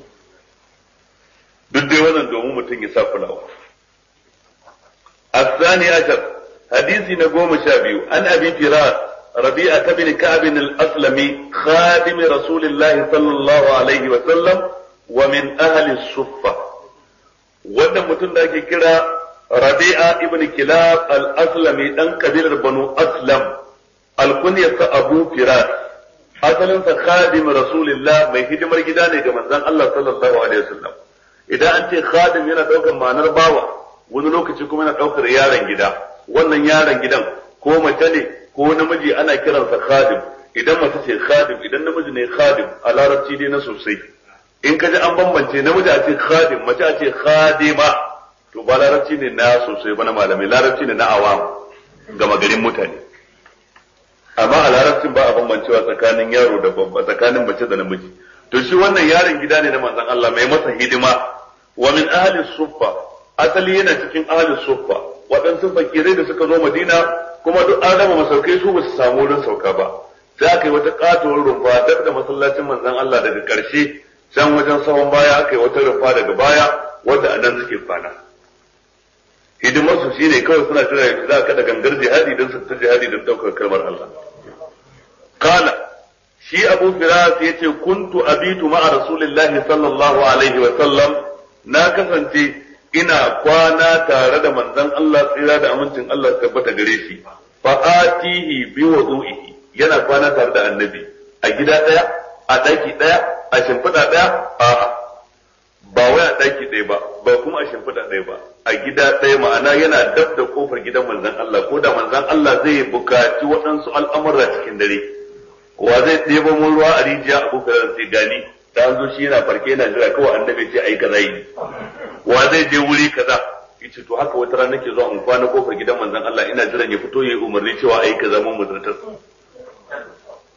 duk dai wannan domin mutum ya sa kulawa الثاني عشر حديث نقوم شابيو عن أبي فراس ربيعة بن كعب الأسلمي خادم رسول الله صلى الله عليه وسلم ومن أهل الصفة wannan mutum da ake kira Rabi'a ibn Kilab al-Aslami dan kabilar Banu Aslam alkunyarsa Abu Firas asalinsa khadim Rasulullah mai hidimar gida ne ga manzon Allah sallallahu alaihi wasallam idan an ce khadim yana daukar ma'anar bawa wani lokaci kuma yana daukar yaron gida wannan yaron gidan ko mace ne ko namiji ana kiransa khadim idan mace ce khadim idan namiji ne khadim a larabci dai na sosai in ka ji an bambance namiji a ce khadim mace a ce khadima to ba larabci ne na sosai ba na malamai larabci ne na awam gama garin mutane amma a larabcin ba a bambancewa tsakanin yaro da babba tsakanin mace da namiji to shi wannan yaron gida ne na manzon Allah mai masa hidima wa min ahli suffa asali yana cikin ahli suffa waɗansu fakirai da suka zo Madina kuma duk an raba masaukai su ba su samu wurin sauka ba sai aka yi wata katuwar rumfa dab da masallacin manzon Allah daga ƙarshe can wajen sahun baya aka yi wata rumfa daga baya wadda a nan suke kwana hidimar su shine kawai suna jira yadda za ka da gangar jihadi don su ta jihadi don ɗaukar kalmar Allah kala shi abu firas ya ce kuntu abitu ma'a rasulillahi sallallahu alaihi wa sallam na kasance ina kwana tare da manzon Allah tsira da amincin Allah tabbata gare shi fa atihi bi wudu'ihi yana kwana tare da annabi a gida daya a daki daya a shimfiɗa daya a ba wai a daki daya ba ba kuma a shimfiɗa daya ba a gida daya ma'ana yana dab da kofar gidan manzon Allah ko da manzon Allah zai bukaci waɗansu al'amura cikin dare wa zai ɗebo mun ruwa a rijiya a kuka sai gani da an zo shi yana farke yana jira kawai annabi ce ai kaza yi wa zai je wuri kaza yace to haka wata rana nake zuwa in kwana kofar gidan manzon Allah ina jiran ya fito yayi umarni cewa ai kaza mun muzurtar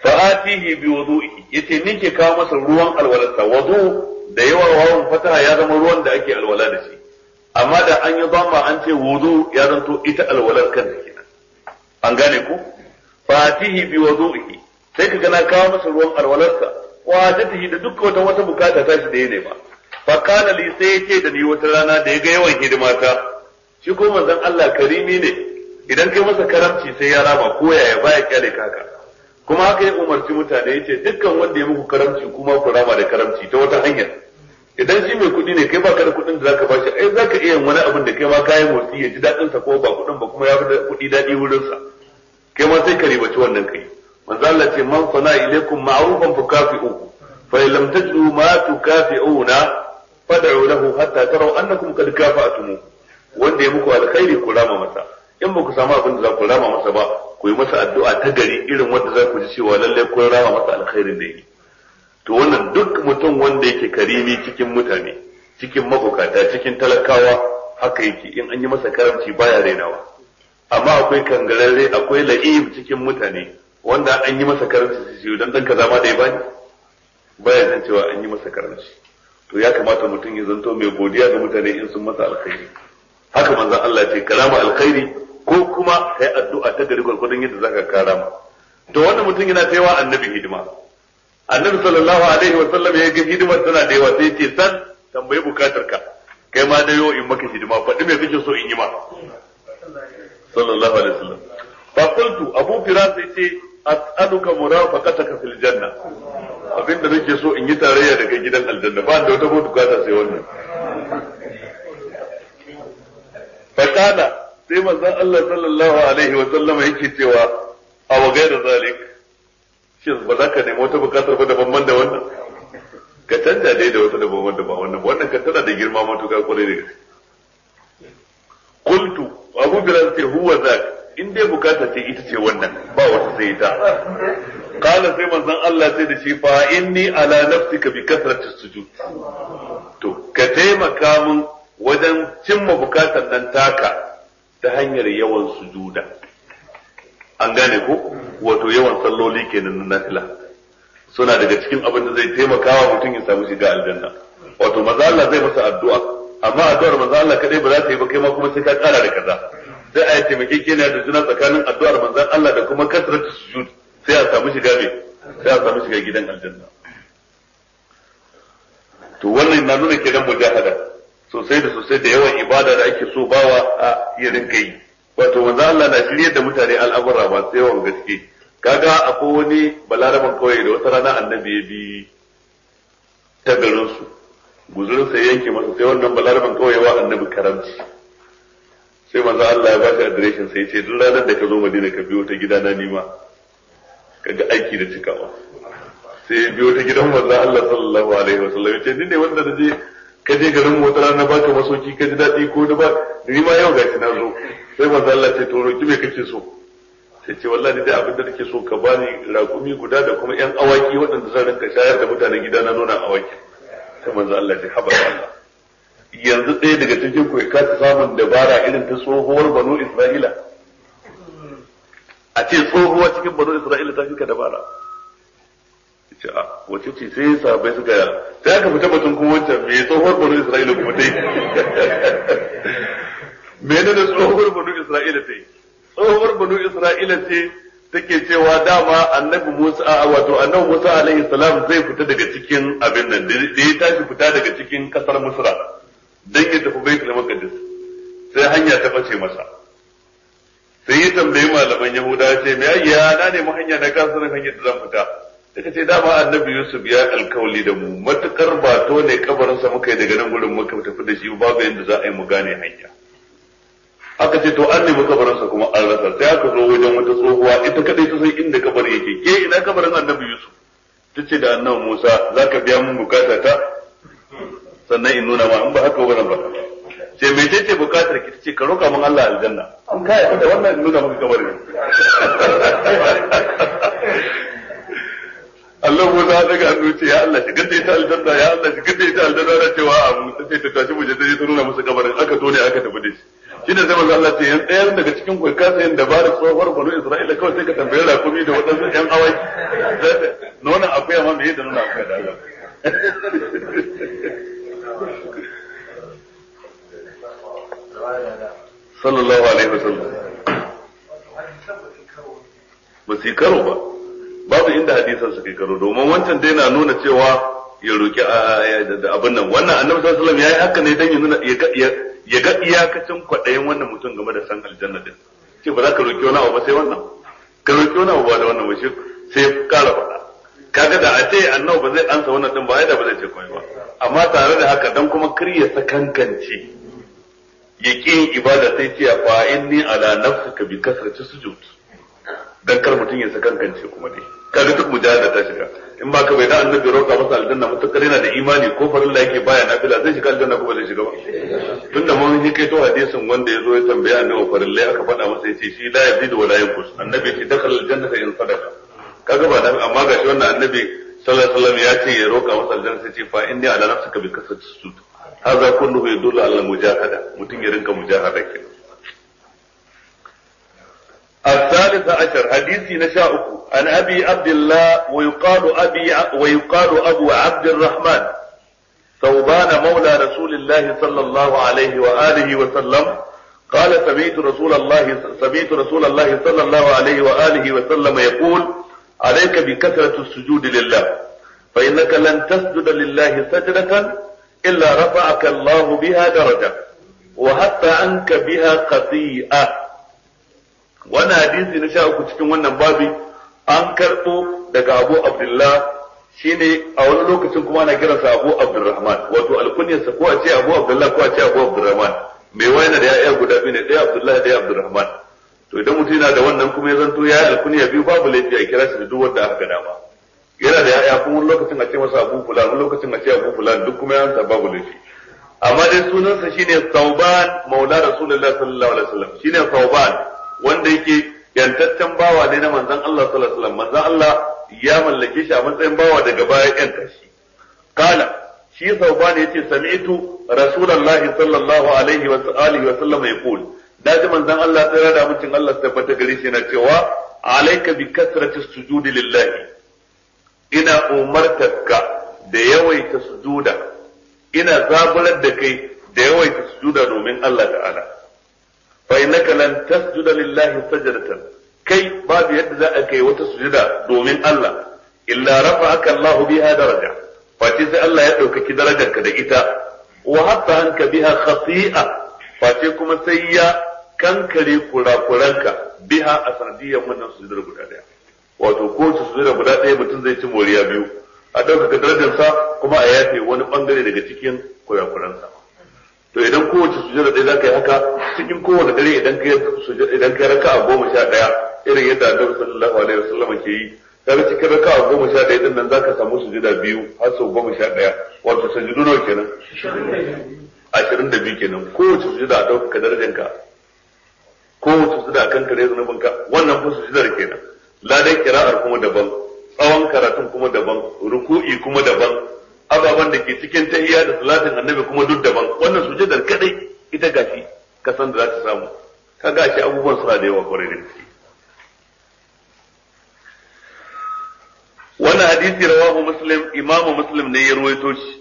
fa'atihi bi wudu'i yace ni ke kawo masa ruwan alwalarsa wudu da yawa wawan fataha ya zama ruwan da ake alwala da shi amma da an yi zama an ce wudu ya zanto ita alwalar kanta kenan an gane ku fa'atihi bi wudu'i sai ka gana kawo masa ruwan alwalarsa wa hajatihi da dukkan wata wata bukata ta shi da ya nema fa kana li sai yace da ni wata rana da ya ga yawan hidimata shi ko manzon Allah karimi ne idan kai masa karamci sai ya rama ko yaya baya kyale ka haka kuma haka ya umarci mutane yace dukkan wanda ya muku karamci kuma ku rama da karamci ta wata hanyar idan shi mai kuɗi ne kai baka da kuɗin da zaka bashi ai zaka iya yin wani abin da kai ma kayan motsi ya ji daɗin sa ko ba kuɗin ba kuma ya fi kuɗi daɗi wurin sa kai ma sai ka ribaci wannan kai manzo Allah ce man sana ilaikum ma'rufan fukafi'uhu fa in lam tajidu ma tukafi'una fad'u lahu hatta taraw annakum qad kafa'tumu wanda ya muku alkhairi ku rama masa in ba ku samu abin da za ku rama masa ba ku yi masa addu'a ta gari irin wanda za ku ji cewa lallai kun rama masa alkhairin da yi to wannan duk mutum wanda yake karimi cikin mutane cikin mabukata cikin talakawa haka yake in an yi masa karamci baya rainawa amma akwai kangararre akwai la'ib cikin mutane wanda an yi masa karamci su dan dan kaza ma da ya bani baya san cewa an yi masa karamci to ya kamata mutum ya zanto mai godiya ga mutane in sun masa alkhairi haka manzon Allah ce kalama alkhairi ko kuma kai addu'a ta gari gwargwadon yadda zaka karama to wannan mutum yana taiwa annabi hidima annabi sallallahu alaihi wa sallam ya ga hidimar tana da yawa sai ya ce san tambayi bukatar ka kai ma da in maka hidima faɗi me kake so in yi ma sallallahu alaihi wasallam fa qultu abu firas sai ce as'aluka murafaqataka fil janna abinda nake so in yi tarayya da kai gidan aljanna ba da wata bukata sai wannan fa kana sai manzon Allah sallallahu alaihi wa sallam yake cewa aw ghayra zalik shin ba za ka nemi wata bukatar ba daban da wannan ka canja dai da wata daban da ba wannan wannan ka tana da girma matuƙa kwarai da gaske qultu abu bilal ce huwa zak in dai bukata ce ita ce wannan ba wata sai ita qala sai manzon Allah sai da shi fa inni ala nafsika bi kasrati sujud to ka taimaka min wajen cimma bukatar nan taka ta hanyar yawan sujuda an gane ko wato yawan salloli kenan na nafila suna daga cikin abin da zai taimaka wa mutum ya samu shiga aljanna wato maza Allah zai masa addu'a amma addu'ar maza Allah kadai ba za ta yi ba kai ma kuma sai ka kara da kaza sai a yi taimakekeniya da juna tsakanin addu'ar manzon Allah da kuma kasratu sujud sai a samu shiga me sai a samu shiga gidan aljanna to wannan na nuna kenan mujahada sosai da sosai da yawan ibada da ake so bawa a iya rinka yi wato manzo Allah na shirye da mutane al'amura masu yawan gaske kaga akwai wani balaraban kawai da wata rana annabi ya bi ta garin su guzurin sai yanke masa sai wannan balaraban kawai wa annabi karamci sai manzo Allah ya ba shi adireshin sai ce duk ranar da ka zo Madina ka biyo ta gidana nima kaga aiki da cikawa sai ya biyo ta gidan manzo Allah sallallahu alaihi wasallam ya ce ni ne wanda da je ka je garin mu wata rana baka masoki ka ji daɗi ko da ba ni ma yau gashi na zo sai manzo Allah ce to roki me kake so sai ce wallahi dai abin da nake so ka bani raƙumi guda da kuma ƴan awaki waɗanda zan rinka shayar da mutanen gida na nuna awaki sai manzo Allah ce haba Allah yanzu ɗaya daga cikin ku ka ta samun dabara irin ta tsohuwar banu Isra'ila a ce tsohuwa cikin banu Isra'ila ta fi ka dabara ce a wace ce sai sahabbai suka sai aka fita batun kuma wancan me tsohuwar banu Isra'ila kuma ta yi me ne da tsohuwar banu Isra'ila ta yi tsohuwar banu Isra'ila ce take cewa dama annabi Musa wato annabi Musa alaihi salam zai fita daga cikin abin nan da ya tashi fita daga cikin kasar Misra dan ya tafi Baitul Maqdis sai hanya ta bace masa sai ya tambayi malaman Yahuda ce me ayya na nemi hanya na kasarin hanyar da zan fita suka ce dama annabi Yusuf ya alkawali da mu matukar ba to ne kabarinsa muka yi daga nan gurin muka tafi da shi babu yadda za a yi mu gane hanya aka ce to an nemi kabarinsa kuma an rasa sai aka zo wajen wata tsohuwa ita kadai ta san inda kabarin yake ke ina kabarin annabi Yusuf ta ce da annabi Musa za ka biya mun bukata ta sannan in nuna ma in ba haka ba ba ce me ce ce bukatar ki ce ka roka mun Allah aljanna an kai da wannan in nuna maka kabarin Allah mu za daga hannu ce ya Allah shigar da ita aljanna ya Allah shigar da ita aljanna da cewa a mu sai ta tashi mu je ta nuna musu kabarin aka tone aka tafi da shi shi ne zama Allah ce yan ɗayan daga cikin ku ka sayin dabarar tsohuwar banu Isra'ila kawai sai ka tambaye rakumi da waɗansu ƴan awaki nuna akwai amma me da nuna akwai da Allah sallallahu alaihi wasallam ba su yi karo ba babu inda hadisan su kai karo domin wancan dai na nuna cewa ya roki abin nan wannan annabi sallallahu alaihi wasallam yayi haka ne dan ya nuna ya ga iyakacin kwaɗayin wannan mutum game da san aljanna din ce ba za ka roki wani abu ba sai wannan ka roki wani abu ba da wannan ba shi sai kara faɗa kaga da a ce annabi ba zai ansa wannan din ba ai da ba zai ce komai ba amma tare da haka dan kuma kar ya sakankance ya ƙi ibada sai ce fa inni ala nafsika bi kasrati sujud dan kar mutum ya sakankance kuma dai kaga duk mujahada ta shiga in ba ka bai da annabi roƙa masa aljanna mutakar yana da imani ko farilla yake baya nafila zai shiga aljanna ko ba zai shiga ba tunda mun yi kai to hadisin wanda yazo ya tambaya annabi farilla aka faɗa masa yace shi la yazidu wa la yanqus annabi yace dakhala aljannata in sadaqa kaga ba nabi amma gashi wannan annabi sallallahu alaihi wasallam ya ce ya roƙa masa aljanna sai ce fa inni ala nafsika bi kasrati sujud hadha kulluhu yadullu ala mujahada mutum ya rinka mujahada kenan الثالث عشر حديث نشاؤك عن أبي عبد الله ويقال أبي ويقال أبو عبد الرحمن ثوبان مولى رسول الله صلى الله عليه وآله وسلم قال سمعت رسول الله سمعت رسول الله صلى الله عليه وآله وسلم يقول عليك بكثرة السجود لله فإنك لن تسجد لله سجدة إلا رفعك الله بها درجة وحتى عنك بها خطيئة wannan hadisi na sha uku cikin wannan babi an karɓo daga abu abdullah shine a wani lokacin kuma ana kiransa abu abdurrahman wato alkunyarsa ko a ce abu abdullah ko a ce abu abdurrahman mai wayana da ya'ya guda biyu ne ɗaya abdullah ɗaya abdurrahman to idan mutum yana da wannan kuma ya zanto ya yi alkunya biyu babu laifi a kira shi da duk wanda aka dama yana da ya'ya kuma wani lokacin a ce masa abu fulan wani lokacin a ce abu fulan duk kuma ya babu laifi amma dai sunansa shine sauban maula rasulullahi sallallahu alaihi wasallam shine sauban wanda yake yantaccen bawa ne na manzon Allah sallallahu alaihi wasallam manzon Allah ya mallake shi a matsayin bawa daga baya yanta shi kala shi sauban yace sami'tu rasulullahi sallallahu alaihi wa alihi wa sallam yaqul daji manzon Allah tsira da mutum Allah tabbata gare shi yana cewa alayka bi kasrati sujudi lillahi ina umartarka da yawaita sujuda ina zaburar da kai da yawaita sujuda domin Allah ta'ala fa innaka lan tasjuda lillahi sajdatan kai babu yadda za a kai wata sujuda domin Allah illa rafa'aka Allah biha daraja face sai Allah ya ɗaukaki darajarka da ita wa hatta anka biha khati'a face kuma sai ya kankare kurakuranka biha a sanadiyar wannan sujudar guda daya wato ko ta sujudar guda daya mutum zai ci moriya biyu a ɗaukaka darajarsa kuma a yafe wani bangare daga cikin kurakuransa to idan kowace sujada ɗaya za ka yi haka cikin kowane dare idan ka idan ka raka a goma sha ɗaya irin yadda annabi sallallahu alaihi wasallam ke yi kaga cikin raka a goma sha ɗaya din nan za ka samu sujada biyu har sau goma sha ɗaya wato sujudu nawa kenan ashirin da biyu kenan kowace sujada a ɗaukaka darajanka kowace sujada a kan kare zunubinka wannan fa sujadar kenan ladan kira'ar kuma daban tsawon karatun kuma daban ruku'i kuma daban ababen da ke cikin tahiyya da salatin annabi kuma duk daban wannan sujadar kadai ita gashi ka san da za ta samu ka gashi abubuwan suna da yawa kwarai da gaske wannan hadisi rawahu muslim imamu muslim ne ya ruwaito shi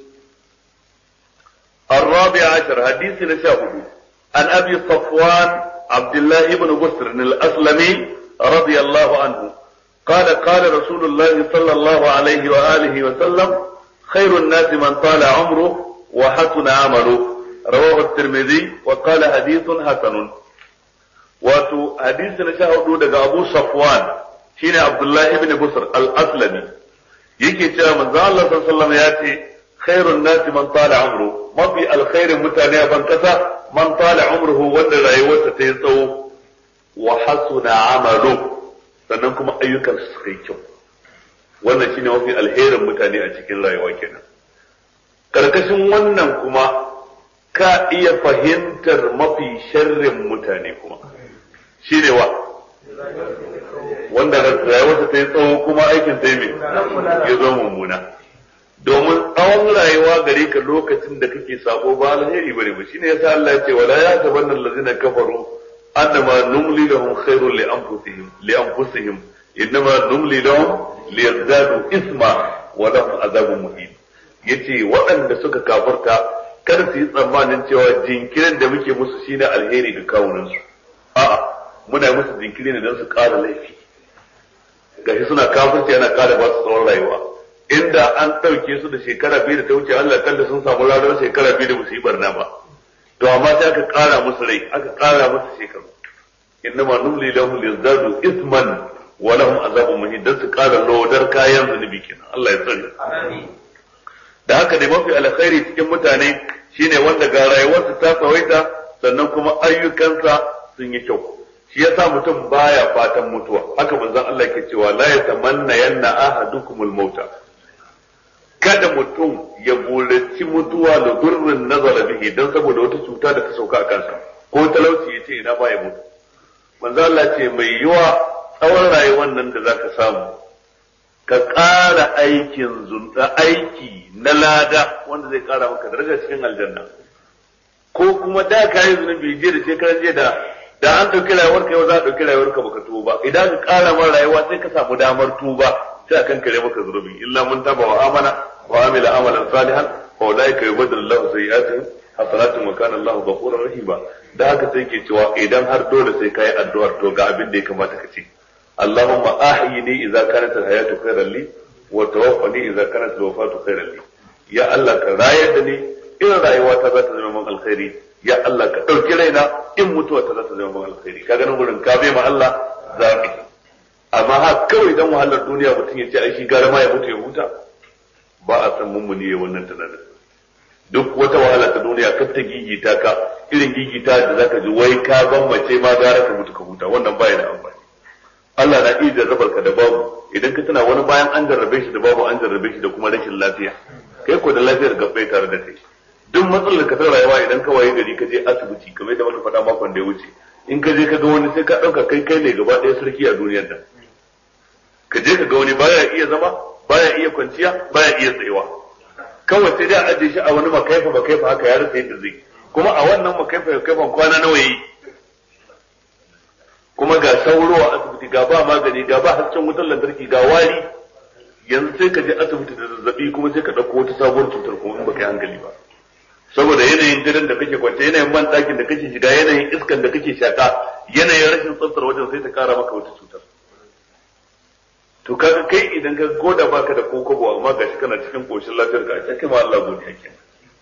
الرابع عشر حديث نشاهد عن أبي صفوان عبد الله بن بسر الأسلمي رضي الله عنه قال قال رسول الله صلى الله عليه وآله وسلم خير الناس من طال عمره وحسن عمله رواه الترمذي وقال حديث حسن wato hadisi na sha hudu daga Abu Safwan shine Abdullah ibn Busr al-Aslami yake cewa manzo Allah sallallahu alaihi wasallam ya ce khairun nasi man tala umru mafi alkhairin mutane a ban kasa man tala umruhu wanda rayuwarsa ta yi tsawo wa hasuna amalu sannan kuma ayyukan su suka yi kyau wannan shine mafi alherin mutane a cikin rayuwa kenan karkashin wannan kuma ka iya fahimtar mafi sharrin mutane kuma shine wa wanda rayuwarsa ta yi tsawo kuma aikin ta yi ya zo mummuna domin tsawon tsawon rayuwa gare ka lokacin da kake sabo ba alheri bane ba shine yasa Allah ya ce wala ya tabanna allazina kafaru annama numli lahum khairul li anfusihim li anfusihim innama numli lahum liyazdadu isma wa lahum azabun muhin yace waɗanda suka kafarta kar su yi tsammanin cewa jinkirin da muke musu shine alheri ga kawunansu a'a muna musu jinkiri ne don su ƙara laifi gashi suna kafirci yana ƙara ba su tsawon rayuwa inda an ɗauke su da shekara biyu da ta wuce Allah kalla sun samu ranar shekara biyu da ba su yi barna ba to amma sai aka ƙara musu rai aka ƙara musu shekaru innama numli lahum liyazdadu isman wa lahum azabun muhin dan su ƙara lodar kayan zunubi kenan Allah ya tsare da haka dai mafi alkhairi cikin mutane shine wanda ga rayuwarsa ta tsawaita sannan kuma ayyukansa sun yi kyau shi yasa mutum baya fatan mutuwa haka manzon Allah ke cewa la yatamanna yanna ahadukumul mauta kada mutum ya buraci mutuwa da durrin nazara bihi dan saboda wata cuta da ta sauka a kansa ko talauci ya ce ina baya mutu manzon Allah ce mai yiwa tsawon rayuwar nan da zaka samu ka ƙara aikin zunta aiki na lada wanda zai ƙara maka daraja cikin aljanna ko kuma da ka yi zunubi je da shekaran je da da an ɗauki rayuwar ka yau za a ɗauki rayuwar ka baka tuba idan ka ƙara ma rayuwa sai ka samu damar tuba sai a kan kare maka zunubi illa mun taba wa amana wa amila amalan salihan fa ulaika yubaddilu Allahu sayyi'atihim hasanatun wa kana Allahu ghafurur rahima da haka sai ke cewa idan har dole sai kai addu'ar to ga abin da ya kamata ka ce Allahumma ahyini idza kanat al-hayatu khayran li wa tawaffani idza kanat al-wafatu khayran li ya Allah ka rayar da ni in rayuwa ta za ta zama min alkhairi ya Allah ka ɗauki raina in mutuwa ta za ta zama min alkhairi ka ganin gurin ka bai ma Allah zaɓi amma ha kawai dan wahalar duniya mutum ya ce ai shi gara ma ya mutu ya huta ba a san mummuni ya wannan tunanin duk wata wahala ta duniya kar ta gigita ka irin gigita da zaka ji wai ka mace ma gara ka mutu ka huta wannan baya da amfani Allah na iya jarrabar ka da babu idan ka tuna wani bayan an jarrabe shi da babu an jarrabe shi da kuma rashin lafiya kai ko da lafiyar gabbai tare da kai duk matsalar ka ta rayuwa idan ka waye gari ka je asibiti kamar da muka faɗa makon da ya wuce in ka je ka ga wani sai ka ɗauka kai kai ne gaba ɗaya sarki a duniyar nan ka je ka ga wani baya iya zama baya iya kwanciya baya iya tsayawa kawai sai dai a ajiye shi a wani makaifa makaifa haka ya rasa yadda zai kuma a wannan makaifa makaifa kwana nawa yayi kuma ga sauro a asibiti ga ba magani ga ba hasken wutar lantarki ga wari yanzu sai ka je asibiti da zazzabi kuma sai ka ɗauko wata sabuwar cutar kuma in baka yi hankali ba saboda yanayin gidan da kake kwance yanayin man ɗakin da kake shiga yanayin iskan da kake shaka yanayin rashin tsaftar wajen sai ta kara maka wata cutar to kaga kai idan ka goda baka da kokobo amma gashi kana cikin koshin lafiyar ka sai kai ma Allah godiya kenan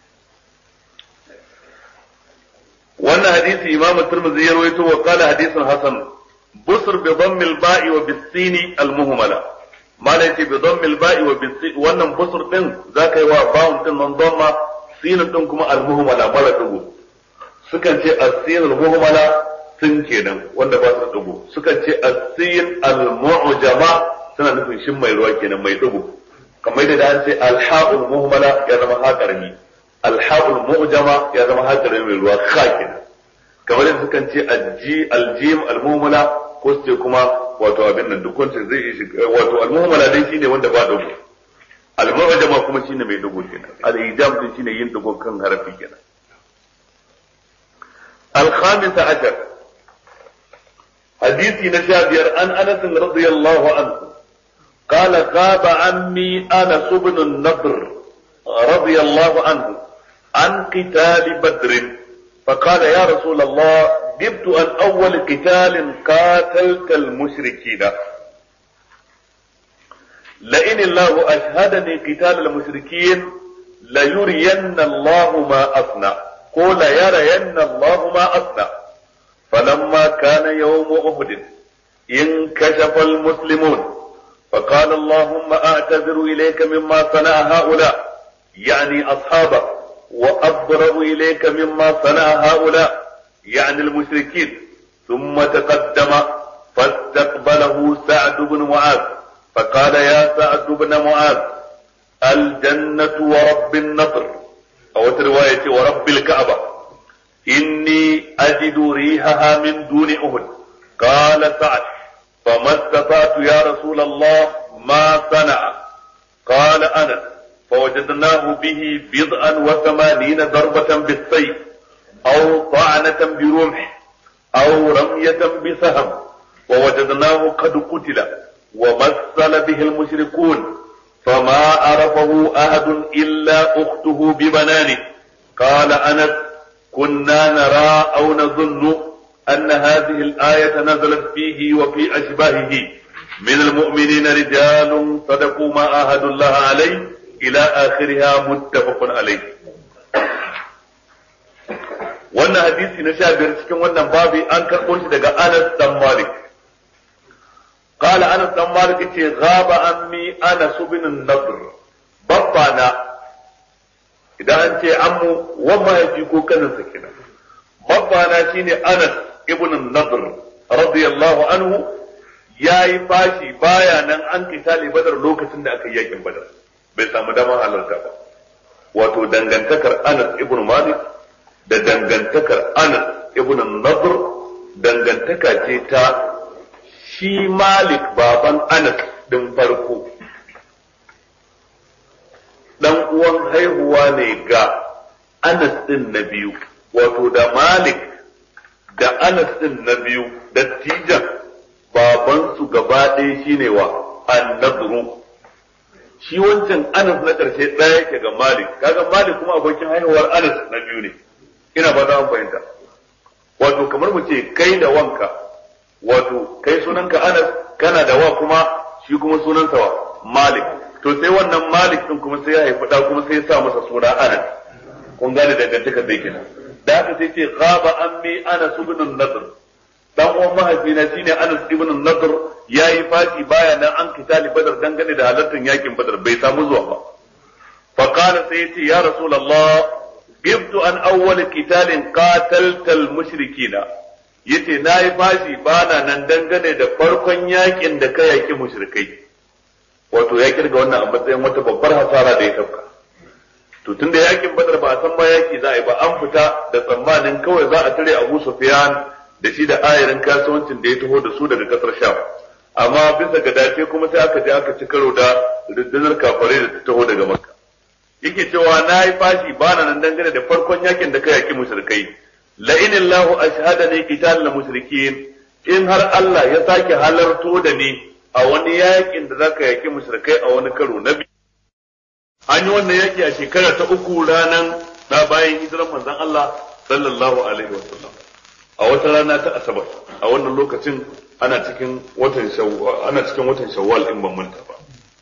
wannan hadisi imam tirmidhi ya rawaito wa qala hadisun hasan busr bi dhamm al ba'i wa bis sin al muhmala malai ce bi dhamm al ba'i wa bis wannan busr din zaka yi wa ba'un din nan dhamma sin din kuma al muhmala mara dugu sukan ce as-sin al muhmala sun kenan wanda ba su da dugu sukan ce as-sin al mu'jama suna nufin shin mai ruwa kenan mai dugu kamar da an ce al ha'ul muhmala ya zama ha karami alha'ul mu'jama ya zama hakarin mai ruwa kha kenan kamar yadda sukan ce aljim almuhmala ko su ce kuma wato abin nan duk wanda zai yi wato almuhmala dai shine wanda ba dogo almu'jama kuma shine mai dogo kenan al-ijam din shine yin dogo kan harafi kenan الخامس عشر حديثي نشابير عن انس رضي الله عنه قال غاب عمي انس بن النضر رضي الله عنه عن قتال بدر فقال يا رسول الله جبت عن أول قتال قاتلت المشركين لئن الله أشهدني قتال المشركين ليرين الله ما أصنع قول يرين الله ما أصنع فلما كان يوم أحد انكشف المسلمون فقال اللهم أعتذر إليك مما صنع هؤلاء يعني أصحابه وأبرأ إليك مما صنع هؤلاء يعني المشركين ثم تقدم فاستقبله سعد بن معاذ فقال يا سعد بن معاذ الجنة ورب النصر أو رواية ورب الكعبة إني أجد ريحها من دون أهد قال سعد فما استطعت يا رسول الله ما صنع قال أنس فوجدناه به بضعا وثمانين ضربة بالسيف أو طعنة برمح أو رمية بسهم ووجدناه قد قتل ومثل به المشركون فما عرفه أحد إلا أخته ببنانه قال أنس كنا نرى أو نظن أن هذه الآية نزلت فيه وفي أشباهه من المؤمنين رجال صدقوا ما عاهدوا الله عليه إلى آخرها متفق عليه wannan hadisi na sha biyar cikin wannan babi an karɓo shi daga Anas dan Malik قال أنس بن مالك غاب عني أنس بن النضر بابانا إذا أنت عمو وما يجيكو كذا سكينة بابانا شيني أنس ابن النضر رضي الله عنه ya yi fashi baya nan an kitali badar lokacin da aka yi yakin badar bai samu damar halarta ba wato dangantakar Anas ibn Malik da dangantakar Anas ibn Nadr dangantaka ce ta shi Malik baban Anas din farko dan uwan haihuwa ne ga Anas din na biyu wato da Malik da Anas din na biyu dattijan babansu gaba ɗaya shine wa annadru shi wancan Anas na ƙarshe ɗaya yake ga Malik kaga Malik kuma abokin haihuwar Anas na biyu ne ina ba za fahimta wato kamar mu ce kai da wanka wato kai sunanka Anas kana da wa kuma shi kuma sunansa wa Malik to sai wannan Malik din kuma sai ya haifi da kuma sai ya sa masa suna Anas kun gane dangantakar da yake da haka sai ce ghaba ammi Anas ibn Nadr dan uwan mahaifina shine Anas ibn Nadr yayi fashi baya nan an kitali Badar dangane da halartar yakin Badar bai samu zuwa ba fa qala sai yace ya rasulullah gibtu an awwal qitalin qatalta al mushrikina yace nayi fashi bana nan dangane da farkon yakin da ka yaki mushrikai wato ya kirga wannan a matsayin wata babbar hasara da ya tafka to tunda yakin Badar ba a san ba yaki za a yi ba an fita da tsammanin kawai za a tare Abu Sufyan da shi da ayarin kasuwancin da ya taho da su daga kasar Sham amma bisa ga dace kuma sai aka je aka ci karo da rundunar kafare da ta taho daga Makka yake cewa na yi fashi ba na nan dangane da farkon yakin da ka yaki mushrikai la in Allahu ashhadani qital la mushrikin in har Allah ya sake halarto da ni a wani yakin da zaka yaki mushrikai a wani karo na biyu an yi wannan yaki a shekara ta uku ranan da bayan hijiran manzon Allah sallallahu alaihi wasallam a wata rana ta asabar a wannan lokacin ana cikin watan shawwal ana cikin watan shawwal in ban manta ba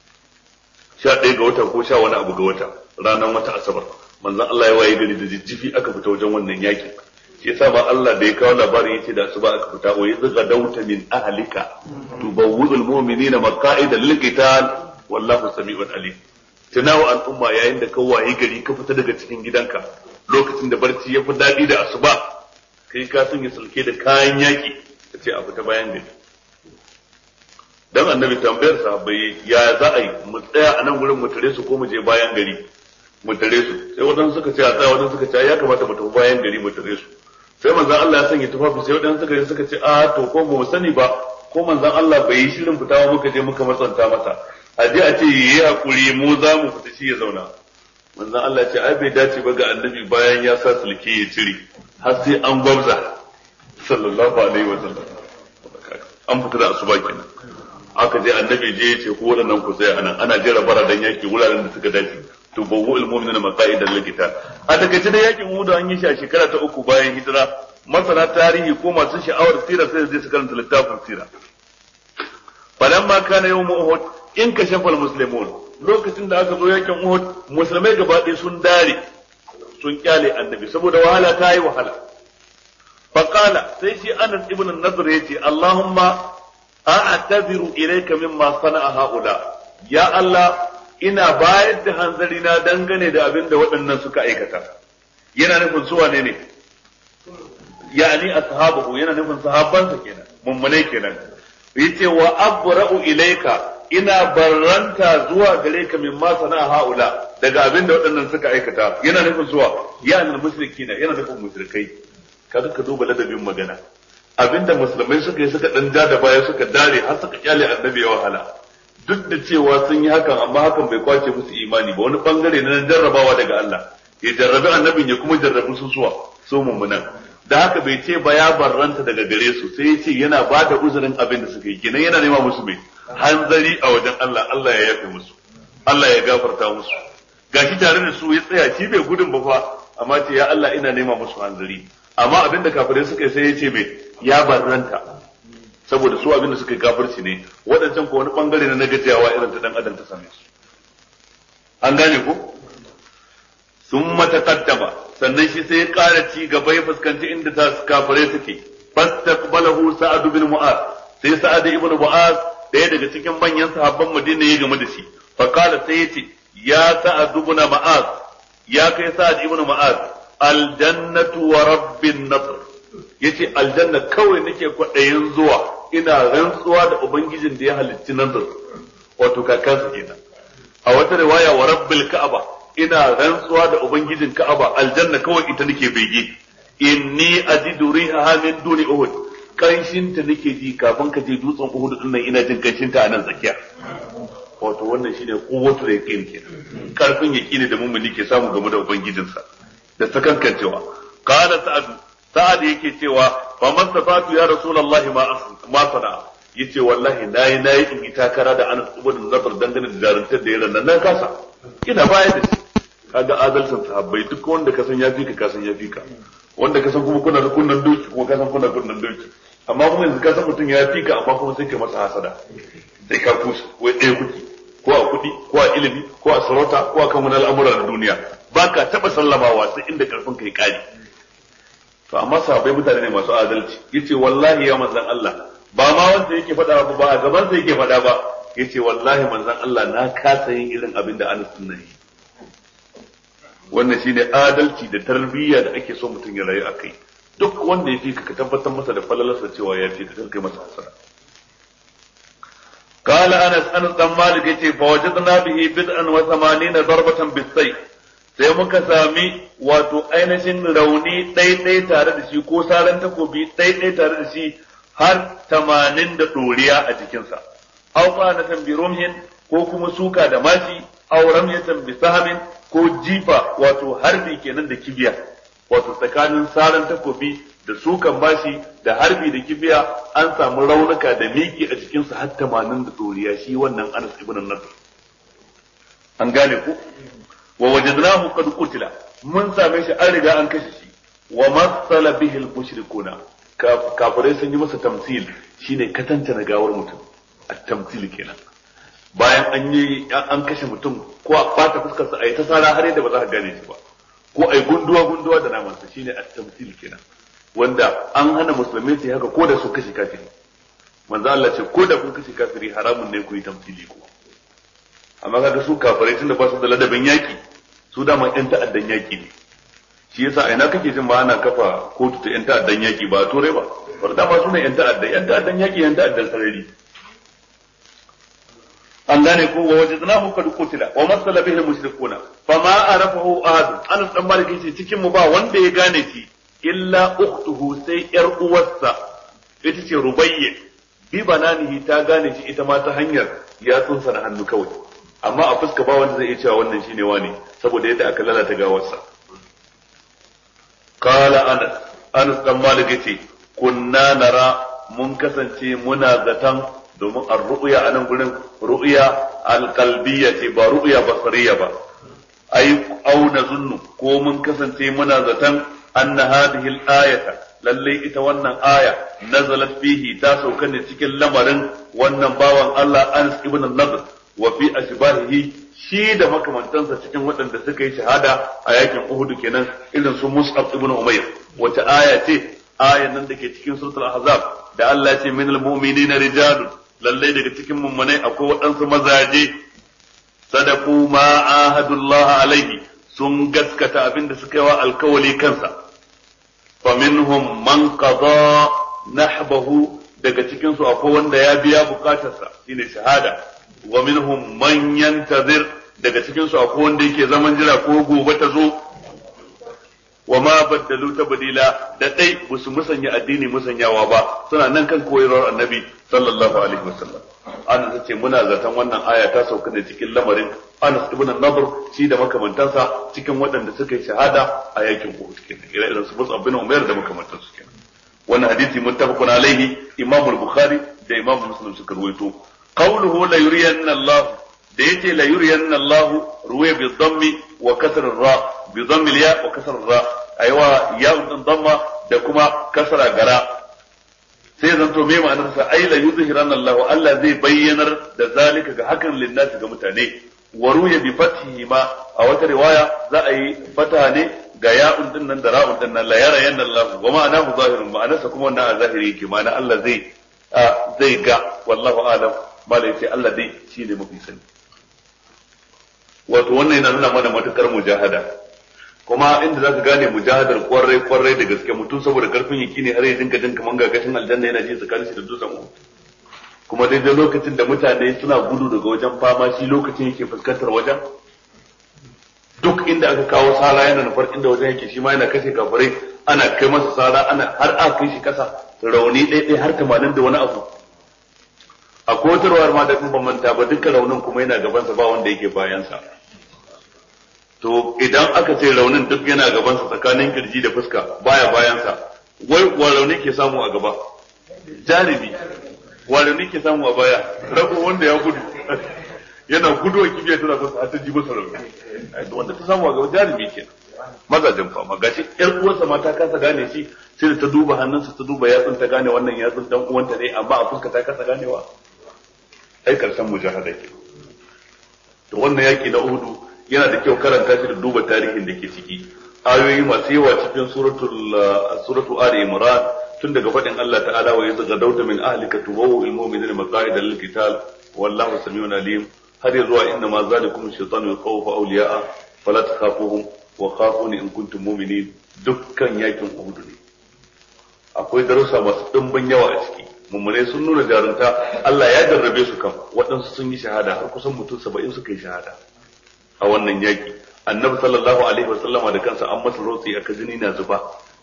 sha ɗaya ga wata ko sha wani abu ga wata ranar wata asabar manzon Allah ya waye gari da jijjifi aka fita wajen wannan yakin shi yasa ba Allah da ya kawo labarin yace da asuba aka fita wa yadda dauta min ahlika tubawwidul mu'minina maqa'ida lil qital wallahu sami'un alim tunawa al'umma yayin da ka waye gari ka fita daga cikin gidanka lokacin da barci ya fi daɗi da asuba kai ka sun yi sulke da kayan yaki ka ce a fita bayan gari dan annabi tambayar sahabbai ya za a yi mu tsaya a nan gurin mu tare su ko mu je bayan gari mu tare su sai wadansu suka ce a tsaya wadansu suka ce ya kamata mu tafi bayan gari mu tare su sai manzon Allah ya sanya tufafi sai wadansu suka je suka ce a to ko mu sani ba ko manzon Allah bai yi shirin fitawa muka je muka matsanta masa a je a ce yi hakuri mu za mu fita shi ya zauna manzon Allah ya ce ai bai dace ba ga annabi bayan ya sa sulke ya cire har sai an gwabza sallallahu alaihi wa sallam an fita da asuba kenan aka je annabi je ya ce ko waɗannan ku sai anan ana jera bara dan yaki wuraren da suka dace to bawu almu'minina maqaidan likita a takaice da yakin Uhud an yi shi a shekara ta uku bayan hijira masana tarihi ko masu sha'awar sira sai su karanta littafin sira falamma kana yawm Uhud in kashafa almuslimun lokacin da aka zo yakin Uhud musulmai gaba ɗaya sun dare sun kyale annabi saboda wahala ta yi wahala faqala sai shi Anas ibn Nadr yace Allahumma a'taziru ilayka mimma sana'a haula ya Allah ina bayar da hanzari na dangane da abin da waɗannan suka aikata yana nufin su wane ne yani ashabahu yana nufin sahabbansa kenan mummunai kenan yace wa abra'u ilayka ina barranta zuwa gare ka mimma sana'a haula daga abin da waɗannan suka aikata yana nufin zuwa ya annal mushrikina yana nufin mushrikai kaga ka duba ladabin magana abinda musulmai suka yi suka dan da baya suka dare har suka kyale annabi ya wahala duk da cewa sun yi hakan amma hakan bai kwace musu imani ba wani bangare na jarrabawa daga Allah ya jarrabi annabin ya kuma jarrabi su suwa su mummunan da haka bai ce ba ya barranta daga gare su sai ya ce yana ba da uzurin abin da suka yi kenan yana nema musu mai hanzari a wajen Allah Allah ya yafe musu Allah ya gafarta musu gashi tare da su ya tsaya shi bai gudun ba fa amma ce ya Allah ina nema musu hanzari amma abin da kafirai suka yi sai ya ce mai ya barranta saboda su abin da suka yi kafirci ne waɗancan ko wani bangare na gajiyawa irin ta dan adam ta same su an gane ko sun matakaddama sannan shi sai ya ƙara ci gaba ya fuskanci inda ta kafirai suke fastaqbalahu sa'ad bin mu'az sai sa'ad ibn mu'az daya daga cikin manyan sahabban Madina ya game da shi fa qala sai yace ya sa'ad ibn mu'az ya kai sa'ad ibn mu'az aljannatu wa rabbin nasr yace aljanna kawai nake kwaɗayin zuwa ina rantsuwa da ubangijin da ya halicci nazar wato kakansa kenan a wata riwaya wa rabbil ka'aba ina rantsuwa da ubangijin ka'aba aljanna kawai ita nake bege inni ajidu riha min duni uhud kanshin ta nake ji kafin ka je dutsen uhud din nan ina jin kanshin ta a nan tsakiya wato wannan shine quwwatu yaqin kenan karfin yaqini da mummuni ke samu game da ubangijinsa da sakankancewa qala sa'ad sa'ad yake cewa fa man safatu ya rasulullahi ma ma sana yace wallahi nayi nayi in yi takara da Anas ibn Zafar dangane da jaruntar da yaran nan na kasa ina baya da shi kaga adalcin sahabbai duk wanda ka san ya fi ka ka san ya fi ka wanda ka san kuma kuna da kunnan doki kuma ka san kuna kunnan doki amma kuma yanzu ka san mutum ya fi ka amma kuma sai ka masa hasada sai ka kusa wai ɗaya kuki ko a kuɗi ko a ilimi ko a sarauta ko a kan wani al'amura na duniya ba ka taɓa sallamawa sai inda karfin ka ya ƙare to amma sahabbai mutane ne masu adalci yace wallahi ya manzan Allah ba ma wanda yake faɗa ba ba a gaban sa yake faɗa ba yace wallahi manzan Allah na kasa yin irin abin da Anas din yi wannan shine adalci da tarbiyya da ake so mutum ya rayu a kai duk wanda ya fi ka tabbatar masa da falalarsa cewa ya fi ka kai masa hasara قال انس انس بن مالك yace فوجدنا به بدءا وثمانين ضربة بالسيف sai muka sami wato ainihin rauni ɗaiɗai tare da shi ko saran takobi ɗaiɗai tare da shi har tamanin da ɗoriya a jikinsa. Au na tambi rumhin ko kuma suka da mashi, au ramyatan bi sahamin ko jifa wato harbi kenan da kibiya. Wato tsakanin saran takobi da sukan bashi da harbi da kibiya an samu raunuka da miki a jikinsa har tamanin da ɗoriya shi wannan Anas ibn Nasr. An gane ku? wa wajadnahu qad qutila mun same shi an riga an kashe shi wa masala bihi al-mushrikuna kafirai sun yi masa tamsil shine katanta na gawar mutum at-tamsil kenan bayan an yi an kashe mutum ko a bata fuskar sa ayi ta sara har yadda ba za ka gane shi ba ko ai gunduwa gunduwa da naman sa shine at-tamsil kenan wanda an hana musulmai su haka ko da su kashe kafiri manzo Allah ce ko da kun kashe kafiri haramun ne ku yi tamsili ko amma kaga su kafirai tunda ba su da ladabin yaki su dama yan ta'addan yaki ne shi yasa a ina kake jin ba ana kafa kotu ta yan ta'addan yaki ba turai ba bar dama su ne yan ta'addan yan ta'addan yaki yan ta'addan sarari an gane ko wa wajadnahu qad qutila wa masala bihi mushrikuna fama arafahu ahad an dan malik yace cikin mu ba wanda ya gane shi illa ukhtuhu sai yar uwarsa ita ce rubayya bi bananihi ta gane shi ita ma ta hanyar yatsunsa na hannu kawai amma a fuska ba wanda zai iya cewa wannan shine wane saboda yadda aka lalata gawarsa qala anas anas dan malik yace kunna nara mun kasance muna zatan domin ar-ru'ya anan gurin ru'ya al-qalbiyya ce ba ru'ya basariya ba ai au nazunnu ko mun kasance muna zatan anna hadhihi al-ayata lalle ita wannan aya nazalat fihi ta sauka ne cikin lamarin wannan bawan Allah Anas ibn Nadr wa fi ashbahihi shi da makamantansa cikin waɗanda suka yi shahada a yakin Uhud kenan irin su Mus'ab ibn Umayr wata aya ce ayan nan dake cikin suratul Ahzab da Allah ya ce minal mu'minina rijalun lalle daga cikin mummunai akwai waɗansu mazaje sadaku ma ahadullah alaihi sun gaskata abin da suka yi wa alkawali kansa faminhum man qada nahbahu daga cikin su akwai wanda ya biya bukatarsa shine shahada wa minhum man yantazir daga cikin su akwai wanda yake zaman jira ko gobe ta zo wa ma baddalu tabdila da dai musu musanya addini musanyawa ba suna nan kan koyarwar annabi sallallahu alaihi wasallam Anas ce muna zaton wannan aya ta sauka ne cikin lamarin Anas ibn Nadr shi da makamantansa cikin waɗanda suka yi shahada a yakin Uhud kenan ire-iren su Mus'ab bin Umair da makamantansu kenan wannan hadisi muttafaqun alaihi Imam al-Bukhari da Imam Muslim suka ruwaito qawluhu la yuriyanna Allah da yace la yuriyanna Allah ruwaya bi dhammi wa kasr ra bi dhammi ya wa kasr ra aiwa ya din dhamma da kuma kasra gara sai zan to me ma'anar sa ai la yuzhiranna Allah Allah zai bayyanar da zalika ga hakan linnasi ga mutane wa ruya bi fathihi ma a wata riwaya za a yi fata ne ga ya'un din nan da ra'un din nan la yara yanna Allah wa ma'anahu zahirun ma'anarsa kuma wannan a zahiri yake ma'ana Allah zai zai ga wallahu alam malai sai Allah dai shi ne mafi sani wato wannan yana nuna mana matukar mujahada kuma inda za ka gane mujahadar kwarai kwarai da gaske mutum saboda karfin yaki ne har ya dinka jin kaman gagashin aljanna yana ji tsakanin shi da dutsen uku kuma daidai lokacin da mutane suna gudu daga wajen fama shi lokacin yake fuskantar wajen duk inda aka kawo sara yana nufar inda wajen yake shi ma yana kashe kafirai ana kai masa sara ana har aka kai shi kasa rauni ɗaiɗai har tamanin da wani abu a kotarwar ma da ban manta ba dukkan raunin kuma yana gabansa ba wanda yake bayansa to idan aka ce raunin duk yana gabansa tsakanin kirji da fuska baya bayansa wai wa rauni ke samu a gaba jarumi wa rauni ke samu a baya rago wanda ya gudu yana gudu a kibiya tana fasa har ta ji masa rauni wanda ta samu a gaba jarumi ke mazajen fama gashi yar uwarsa ma ta kasa gane shi sai da ta duba hannunsa ta duba yatsun ta gane wannan yatsun dan uwanta ne amma a fuska ta kasa ganewa ai karshen mujahada ke to wannan yaki na Uhudu yana da kyau karanta shi da duba tarihin da ke ciki ayoyi masu yawa cikin suratul suratu ali imran tun daga faɗin Allah ta'ala wa yadda gadauta min ahlika tubawu il mu'minina maqa'ida lil qital wallahu samiun alim har ya zuwa inna ma zalikum shaytanu yakhawfu awliya'a fala takhafuhum wa khafuni in kuntum mu'minin dukkan yakin Uhud ne akwai darussa masu dimbin yawa a ciki mummune sun nuna jarunta Allah ya jarrabe su kan waɗansu sun yi shahada har kusan mutum saba'in suka yi shahada a wannan yaki annabi sallallahu alaihi wasallama da kansa an masa rotsi aka jini na zuba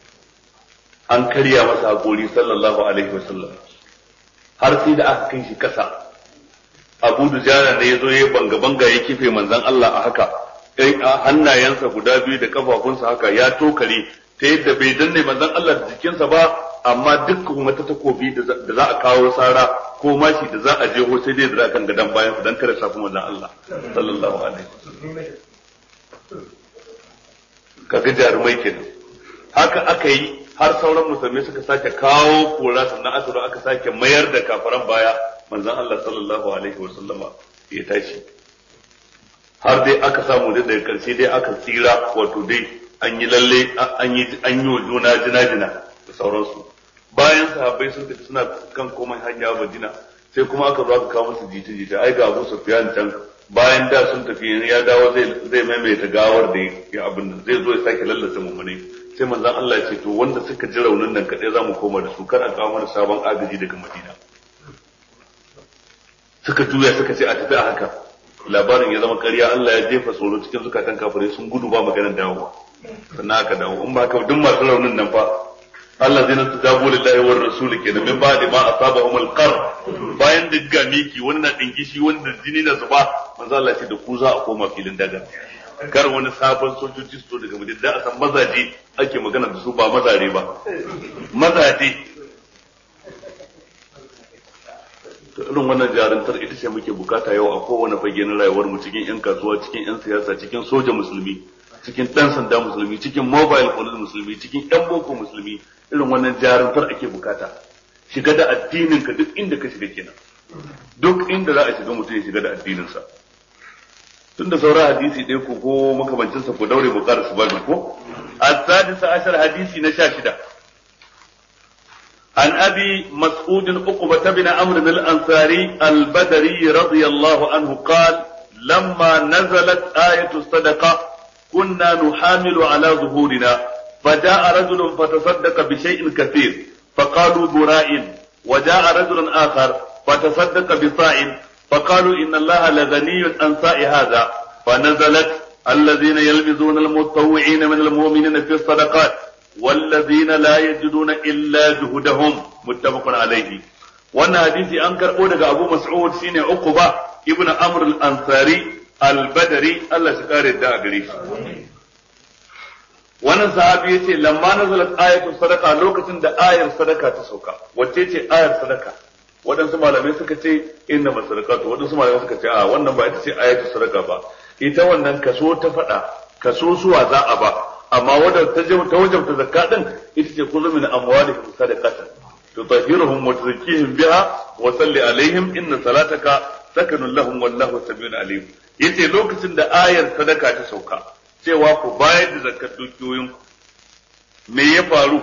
an karya masa hakori sallallahu alaihi wasallam har sai da aka kai shi kasa abu dujana ne ya zo ya banga banga ya kife manzon Allah a haka hannayensa guda biyu da kafafunsa haka ya tokare ta yadda bai danne manzon Allah da jikinsa ba amma duk kuma ta takobi da za a kawo sara ko mashi da za a je ho sai dai da kan gadan bayan dan kare safi manzon Allah sallallahu alaihi wasallam kaga jarumai kenan haka aka yi har sauran musulmi suka sake kawo kora sannan aka zo aka sake mayar da kafaran baya manzon Allah sallallahu alaihi wasallama ya tashi har dai aka samu da daga karshe dai aka tsira wato dai an yi lalle an yi an yi wa juna jina-jina da sauransu bayan sahabbai sun tafi suna kan komai hanya Madina sai kuma aka zo aka kawo musu jita-jita ai ga Abu Sufyan can bayan da sun tafi ya dawo zai zai maimaita gawar da ya abin nan zai zo ya sake lallasa mummune sai manzon Allah ya ce to wanda suka ji raunin nan kadai zamu koma da su kar a kawo mana sabon agaji daga Madina suka juya suka ce a tafi a haka labarin ya zama ƙarya Allah ya jefa tsoro cikin zukatan kafirai sun gudu ba maganar dawowa sannan aka dawo in ba haka duk masu raunin nan fa Allah zai nasu jago lillahi war rasuli ke da min ba da ma asabahum alqar bayan da ga miki wannan dingishi wanda jini na zuba manzo Allah ce da ku za a koma filin daga kar wani sabon sojoji su daga madina da a san mazaje ake magana da su ba mazare ba mazaje to irin wannan jaruntar ita ce muke bukata yau a kowane fage na rayuwar mu cikin yan kasuwa cikin yan siyasa cikin soja musulmi cikin dan sanda musulmi cikin mobile police musulmi cikin yan boko musulmi irin wannan jaruntar ake bukata shiga da addinin ka duk inda ka shiga kenan duk inda za a shiga mutum ya shiga da addinin sa tun da sauran hadisi ɗaya ko ko makamancinsa ko daure bukar su ba ko السادس عشر حديث نشاشدة عن أبي مسعود عقبة بن عمرو بن الأنصاري البدري رضي الله عنه قال لما نزلت آية الصدقة كنا نحامل على ظهورنا فجاء رجل فتصدق بشيء كثير فقالوا براء وجاء رجل آخر فتصدق بصاع فقالوا إن الله لغني عن صاع هذا فنزلت الذين يلمزون المتطوعين من المؤمنين في الصدقات والذين لا يجدون إلا جهدهم متفق عليه wannan hadisi an karbo daga Abu Mas'ud shine Uqba ibn Amr al-Ansari al-Badri Allah shi kare da gare shi wannan sahabi yace lamma nazalat ayatu sadaqa lokacin da ayar sadaka ta sauka wacce ce ayar sadaka waɗansu malamai suka ce inna masadaqatu waɗansu malamai suka ce a wannan ba ita ce ayatu sadaka ba ita wannan kaso ta faɗa kaso suwa za a ba amma wadda ta ta wajabta zakka din ita ce kullu min amwalihim sadaqatan tutahhiruhum wa tuzakkihim biha wa salli alaihim inna salataka sakanun lahum wallahu samiun alim yace lokacin da ayar sadaka ta sauka cewa ku bayar da zakkar dukiyoyin me ya faru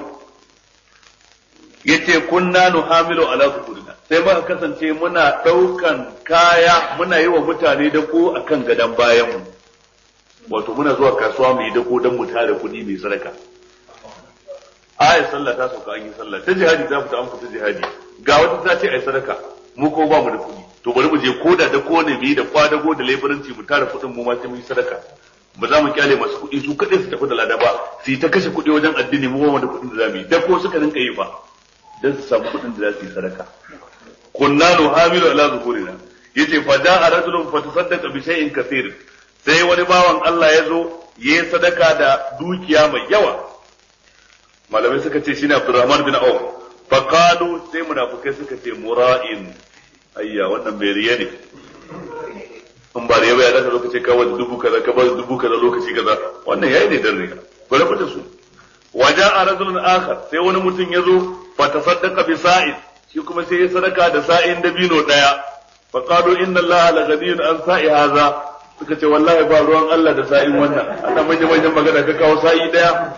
yace kunna nuhamilu ala zuhurina sai muka kasance muna daukan kaya muna yi wa mutane da ko akan gadan bayan mu wato muna zuwa kasuwa mu yi dako don mu tare kuɗi mai sadaka ayat sallah ta sauka an yi sallah ta jihadi ta fita an fita jihadi ga wata ta ce ai sadaka mu ko ba mu da kuɗi to bari mu je ko da dako ne mu yi da kwadago da leburanci mu tare kuɗin mu ma sai mu yi sadaka ba za mu kyale masu kuɗi su kaɗai su tafi da lada ba su yi ta kashe kuɗi wajen addini mu ba mu da kuɗin da za mu yi dako suka rinka yi ba don su samu kuɗin da za su yi sadaka kunna nuhamilu ala zuhurina yace fa da'a rajulun fa tasaddaqa bi shay'in kathir sai wani bawan Allah ya zo ya yi sadaka da dukiya mai yawa malamai suka ce shine Abdurrahman bin Auf fa qalu sai munafikai suka ce mura'in ayya wannan mai riya ne in ba riya ba ya daga lokaci ka wani dubu kaza ka ba dubu kaza lokaci kaza wannan yayi ne dan riya bari fita su waja'a rajulun akhar sai wani mutum ya zo fa tasaddaqa bi sa'id shi kuma sai ya sadaka da sa'in dabino daya fa qalu inna allaha la ghaniyyun an sa'i hadha suka ce wallahi ba ruwan Allah da sa'in wannan ana manya manyan magana ka kawo sa'i daya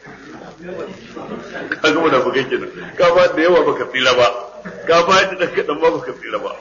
ka gama da bugai kenan ka ba da yawa baka tsira ba ka ba da dan kadan ba baka tsira ba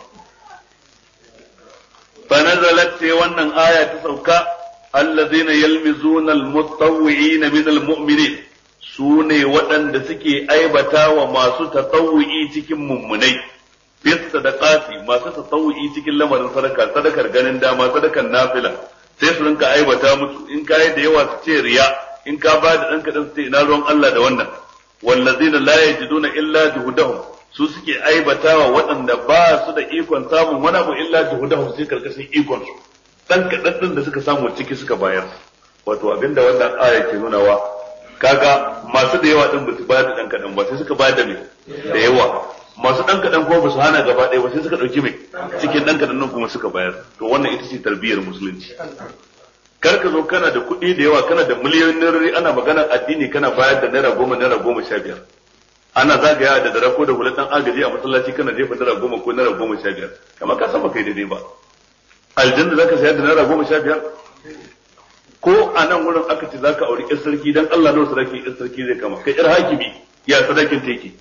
fa nazalat sai wannan aya ta sauka allazina yalmizuna almutawwi'ina min almu'minin su ne waɗanda suke aibata wa masu tatawu'i cikin mummunai bis sadaqati masu tatawu'i cikin lamarin sadaka sadakar ganin dama sadakar nafila sai su rinka aibata musu in ka yi da yawa su ce riya in ka ba da ɗan kaɗan su ce ina ruwan Allah da wannan wallazina la yajiduna illa juhudahum su suke aibata wa waɗanda ba su da ikon samun wani abu illa juhudahum sai karkashin ikon su dan kaɗan ɗin da suka samu ciki suka bayar wato abinda wannan aya ke nunawa kaga masu da yawa din ba su bayar da dan kadan ba sai suka bayar da me da yawa masu dan kadan kuma ba su hana gaba ɗaya ba sai suka dauki mai cikin dan kadan nan kuma suka bayar to wannan ita ce tarbiyyar musulunci kar ka zo kana da kuɗi da yawa kana da miliyoyin nairori ana magana addini kana bayar da naira goma naira goma sha biyar ana zagaya da dare ko da hulat dan agaji a masallaci kana jefa naira goma ko naira goma sha biyar kamar ka san ba kai daidai ba aljanna zaka sayar da naira goma sha biyar ko a nan wurin aka ce zaka auri ƴar sarki dan Allah nawa sadaki ƴar sarki zai kama kai ƴar hakimi ya sadakin ta yake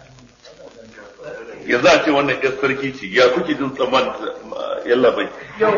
yanzu a ce wannan ƴar sarki ce ya kuke jin tsamman yalla bai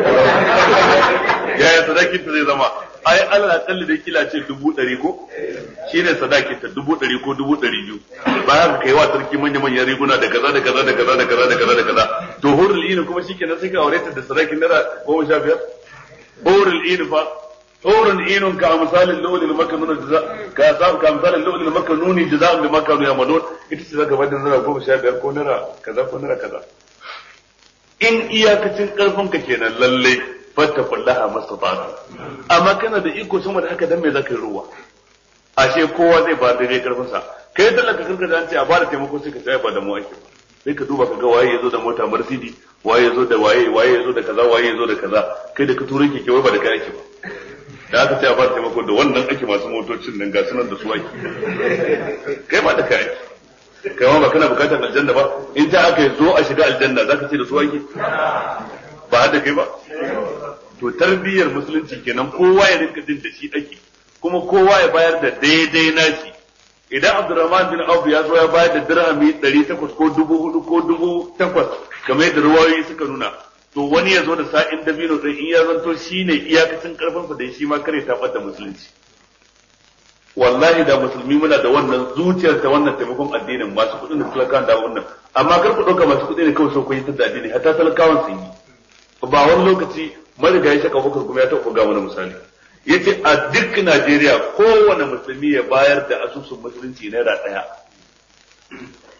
ya ya sadakin ta zai zama ai Allah akalli da kila ce dubu ɗari ko shine sadakin ta dubu ɗari ko dubu ɗari biyu bayan ka kai wa sarki manya manyan riguna da kaza da kaza da kaza da kaza da kaza da kaza to hurul ini kuma shikenan sai ka aure ta da sadakin naira goma sha biyar hurul ini fa حور عين كأمثال اللؤلؤ المكنون جزاء كأصحاب كأمثال اللؤلؤ المكنون جزاء بما كانوا يعملون ita ce zaka bada naira goma sha biyar ko naira kaza ko naira kaza in iyakacin karfin ka kenan lalle fattakullaha mastata'tu amma kana da iko sama da haka dan me zaka yi ruwa ashe kowa zai ba daidai karfin sa kai talaka karka da an ce a bada taimako sai ka tsaya ba da mu ake sai ka duba ka ga waye yazo da mota Mercedes waye yazo da waye waye yazo da kaza waye yazo da kaza kai da ka tura keke wai ba da kai ake ba da aka ce a fara taimako da wannan ake masu motocin nan ga sunan da su ake kai ba da kai ake kai ma ba kana bukatar aljanna ba in ta aka yi zo a shiga aljanna zaka ce da su ake ba har da kai ba to tarbiyyar musulunci kenan kowa ya rinka jin da shi ake kuma kowa ya bayar da daidai nashi idan Abdurrahman bin Auf ya zo ya bayar da dirhami 800 ko 4000 ko 8000 kamar yadda ruwayoyi suka nuna to wani ya zo da sa'in dabino din in ya zanto shine iyakacin karfin sa da shi ma kare ta da musulunci wallahi da musulmi muna da wannan zuciyar ta wannan taimakon addinin masu kuɗin da talakawan da wannan amma kar ku ɗauka masu kuɗi ne kawai so ku yi ta addini hatta talakawan sun yi ba wani lokaci mariga ya shaka bakar kuma ya taɓa ga wani misali yace a duk Najeriya kowane musulmi ya bayar da asusun musulunci naira ɗaya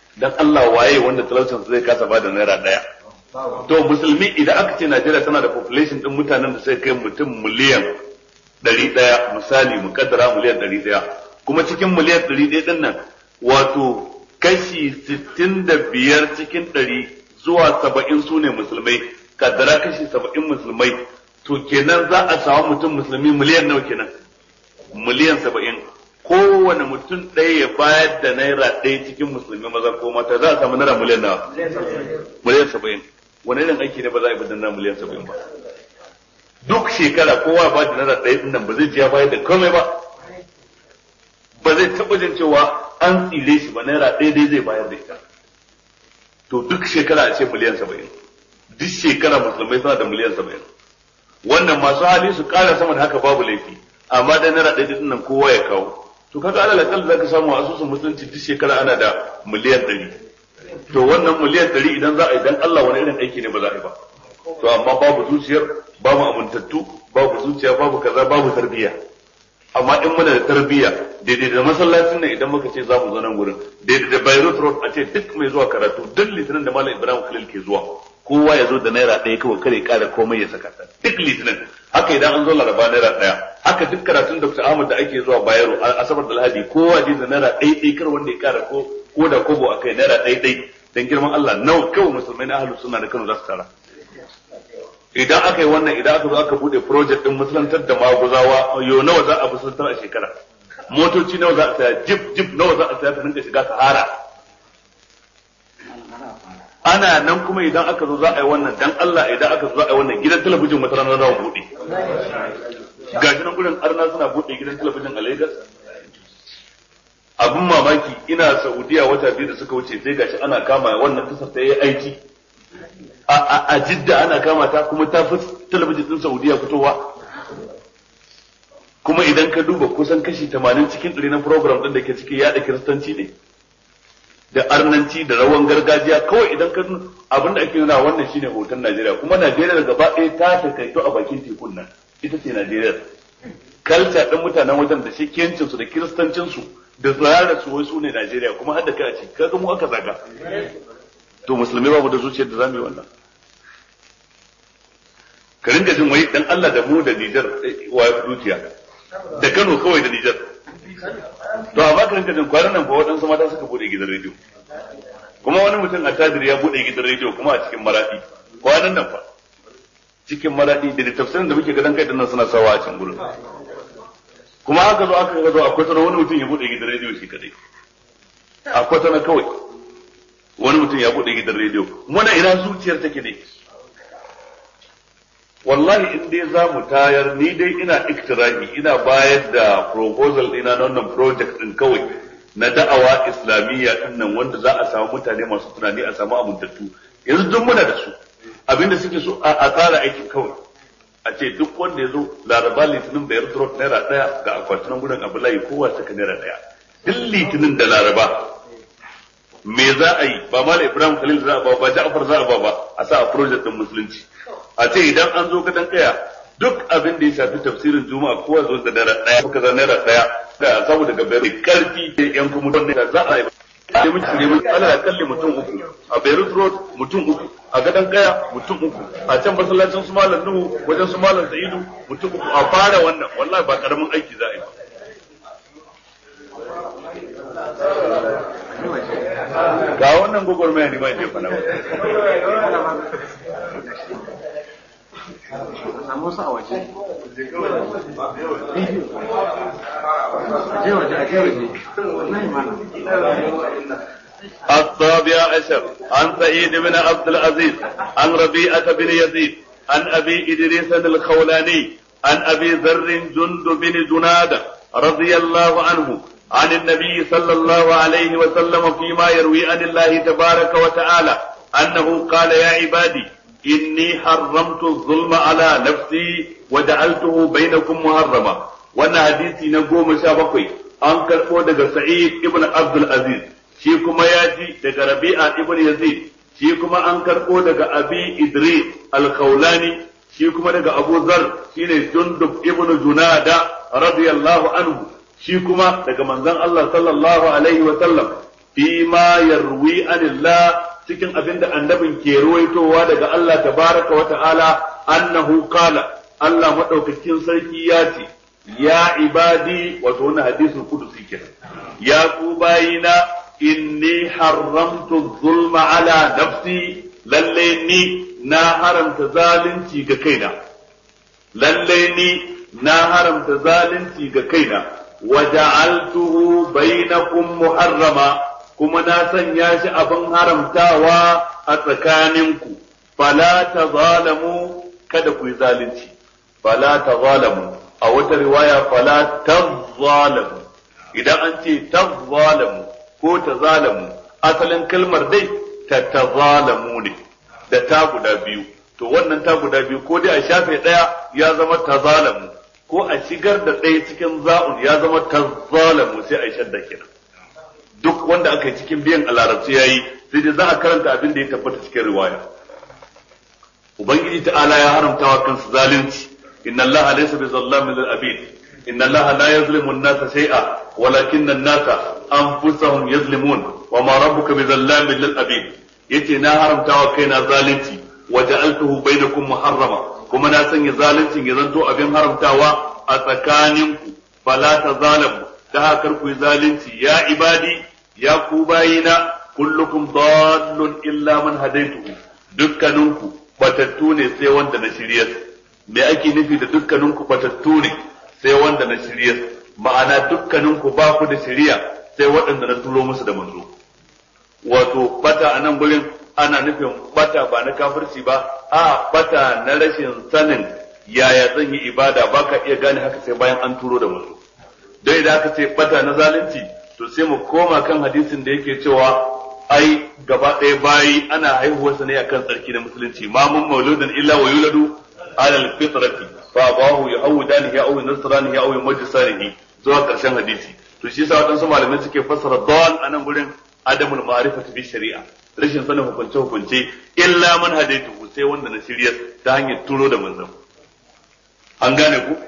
dan Allah waye wanda talaucin zai kasa ba da naira daya to musulmi idan aka ce Najeriya tana da population din mutanen da sai kai mutum miliyan ɗari ɗaya misali mu kaddara miliyan ɗari ɗaya kuma cikin miliyan ɗari ɗaya ɗin nan wato kashi sittin da biyar cikin ɗari zuwa saba'in su ne musulmai kaddara kashi saba'in musulmai to kenan za a samu mutum musulmi miliyan nawa kenan miliyan saba'in kowane mutum ɗaya ya bayar da naira ɗaya cikin musulmi maza ko mata za a samu naira miliyan nawa miliyan saba'in wani irin aiki ne ba za a yi ba naira miliyan saba'in ba duk shekara kowa ba da naira ɗaya ɗin nan ba zai ji ya bayar da komai ba ba zai taɓa jin cewa an tsire shi ba naira ɗaya dai zai bayar da ita to duk shekara a ce miliyan saba'in duk shekara musulmai suna da miliyan saba'in wannan masu hali su ƙara sama da haka babu laifi amma da naira ɗaya ɗin nan kowa ya kawo to kaga alal akal zaka samu asusun musulunci duk shekara ana da miliyan ɗari to wannan miliyan ɗari idan za a yi dan Allah wani irin aiki ne ba za a yi ba to amma babu zuciyar babu amintattu babu zuciya babu kaza babu tarbiyya amma in muna da tarbiyya daidai da masallacin nan idan muka ce za mu zo nan gurin daidai da Beirut Road a ce duk mai zuwa karatu duk litinin da Malam Ibrahim Khalil ke zuwa kowa ya zo da naira ɗaya kawai kare kara komai ya saka ta duk litinin haka idan an zo laraba naira ɗaya haka duk karatun Dr. Ahmad da ake zuwa Bayero asabar da Lahadi kowa je da naira ɗaya ɗaya kar wanda ya kara ko ko da kobo akai naira ɗaya ɗaya dan girman Allah nawa kawai musulmai na ahlus sunna da Kano za su tara idan aka yi wannan idan aka zo aka bude project din musulantar da maguzawa yo nawa za a musulantar a shekara motoci nawa za a saya jip jip nawa za a saya ta rinka shiga sahara ana nan kuma idan aka zo za a yi wannan dan Allah idan aka zo za a yi wannan gidan talabijin wata ranar rawa bude gashi nan gurin arna suna bude gidan talabijin a Lagos abin mamaki ina Saudiya wata biyu da suka wuce sai gashi ana kama wannan tasar ta yi aiki a jidda ana kama ta kuma ta fi talabijin din saudiya fitowa kuma idan ka duba kusan kashi 80 cikin ɗari na program ɗin da ke ciki yaɗa kiristanci ne da arnanci da rawan gargajiya kawai idan ka abin da ake nuna wannan shine hoton najeriya kuma najeriya gaba ɗaya ta takaito a bakin tekun nan ita ce najeriya kalca ɗin mutanen wajen da shekiyancinsu da kiristancinsu da tsirara su wai su ne najeriya kuma har da kai a ciki kaga mu aka zaga to musulmi babu da zuciyar da zamu yi wannan ka ringa jin wai dan Allah da mu da Niger wa zuciya da Kano kawai da Niger to amma ka ringa jin kwanan nan fa waɗansu mata suka bude gidan rediyo kuma wani mutum a tadir ya bude gidan rediyo kuma a cikin maradi kwanan nan fa cikin maradi da tafsirin da muke gadan kai nan suna sawa a cikin gurin kuma aka zo aka ga zo akwai sanar wani mutum ya bude gidan rediyo shi kadai akwai sanar kawai wani mutum ya bude gidan rediyo muna ina zuciyar take ne wallahi in dai za mu tayar ni dai ina iktirahi ina bayar da proposal ina na wannan project din kawai na da'awa islamiyya din nan wanda za a samu mutane masu tunani a samu amintattu yanzu duk muna da su abinda suke so a tsara aikin kawai a ce duk wanda ya zo laraba litinin bayar trot naira daya ga akwatunan gudun abulayi kowa saka naira daya duk litinin da laraba me za a yi ba mala ibrahim khalil za a ba ba ja'far za a ba ba a sa a project din musulunci a ce idan an zo kadan kaya duk abin da ya shafi tafsirin juma'a kowa zo da naira daya ko kaza naira daya da saboda daga bayar karfi da yan kuma don da za a yi sai mun cire mun ala kalli mutum uku a Beirut Road mutum uku a gadan kaya mutum uku a can masallacin su malam Nuhu wajen su malam Sa'idu mutum uku a fara wannan wallahi ba karamin aiki za a yi ba ga wannan gwagwarmaya ne ma ke fana samu su a waje aje waje aje waje wallahi mana السابع عشر عن سعيد بن عبد العزيز عن ربيعة بن يزيد عن أبي إدريس الخولاني عن أبي ذر جند بن جنادة رضي الله عنه عن النبي صلى الله عليه وسلم فيما يروي عن الله تبارك وتعالى أنه قال يا عبادي إني حرمت الظلم على نفسي وجعلته بينكم محرما وانا حديثي نقوم شابقي أنكر daga سعيد ابن عبد العزيز shi kuma ya ji daga Rabi'a ibn Yazid shi kuma an karɓo daga Abi Idris al-Khawlani shi kuma daga Abu Zar shine Jundub ibn Junada radiyallahu anhu shi kuma daga manzon Allah sallallahu alaihi wa sallam fi ma yarwi anillah cikin abin da annabin ke ruwaitowa daga Allah tabaraka wa ta'ala annahu qala Allah madaukakin sarki ya ce ya ibadi wato wannan hadisul qudusi kenan ya ku bayina inni haramtu zulma ala nafsi lalle ni na haramta zalunci ga kaina lalle ni na haramta zalunci ga kaina wa ja'altuhu bainakum muharrama kuma na sanya shi abin haramtawa a tsakaninku fala tazalamu kada ku yi zalunci fala tazalamu a wata riwaya fala tazalamu idan an ce tazalamu ko tazalamu asalin kalmar dai ta tazalamu ne da ta guda biyu to wannan ta guda biyu ko dai a shafe ɗaya ya zama tazalamu ko a shigar da ɗaya cikin za'un ya zama tazalamu sai a yi shadda kenan duk wanda aka yi cikin biyan a larabci yayi sai dai za a karanta abin da ya tabbata cikin riwaya ubangiji ta'ala ya haramta wa kansa zalunci inna allaha laysa bizallamin lil abid inna allaha la yazlimu an-nasa shay'a walakinna an-nasa anfusahum yazlimun wa ma rabbuka bizallamin lil abid yace na haramta wa kaina zalunci wa ja'altuhu bainakum muharrama kuma na sanya zaluncin ya zanto abin haramtawa a tsakaninku fala tazalamu ta haka ku yi zalunci ya ibadi ya ku bayina kullukum dallun illa man hadaituhu dukkaninku batattu ne sai wanda na shiryar me ake nufi da dukkaninku batattu ne sai wanda na shiryar ma'ana dukkaninku ba ku da shiriya sai waɗanda na turo musu da manzo wato bata a nan gurin ana nufin bata ba na kafirci ba a bata na rashin sanin yaya zan yi ibada ba ka iya gane haka sai bayan an turo da manzo dai da aka ce bata na zalunci to sai mu koma kan hadisin da yake cewa ai gaba ɗaya bayi ana haihuwarsa ne akan tsarki na musulunci ma mun mauludin illa wa yuladu ala alfitrati fa abahu yahudanihi aw nasranihi aw yumajjisanihi zuwa karshen hadisi to shi yasa wadansu malamai suke fassara dal anan gurin adamul ma'rifati bi shari'a rashin sanin hukunce hukunce illa man hadaitu sai wanda na shirya ta hanyar turo da manzon an gane ku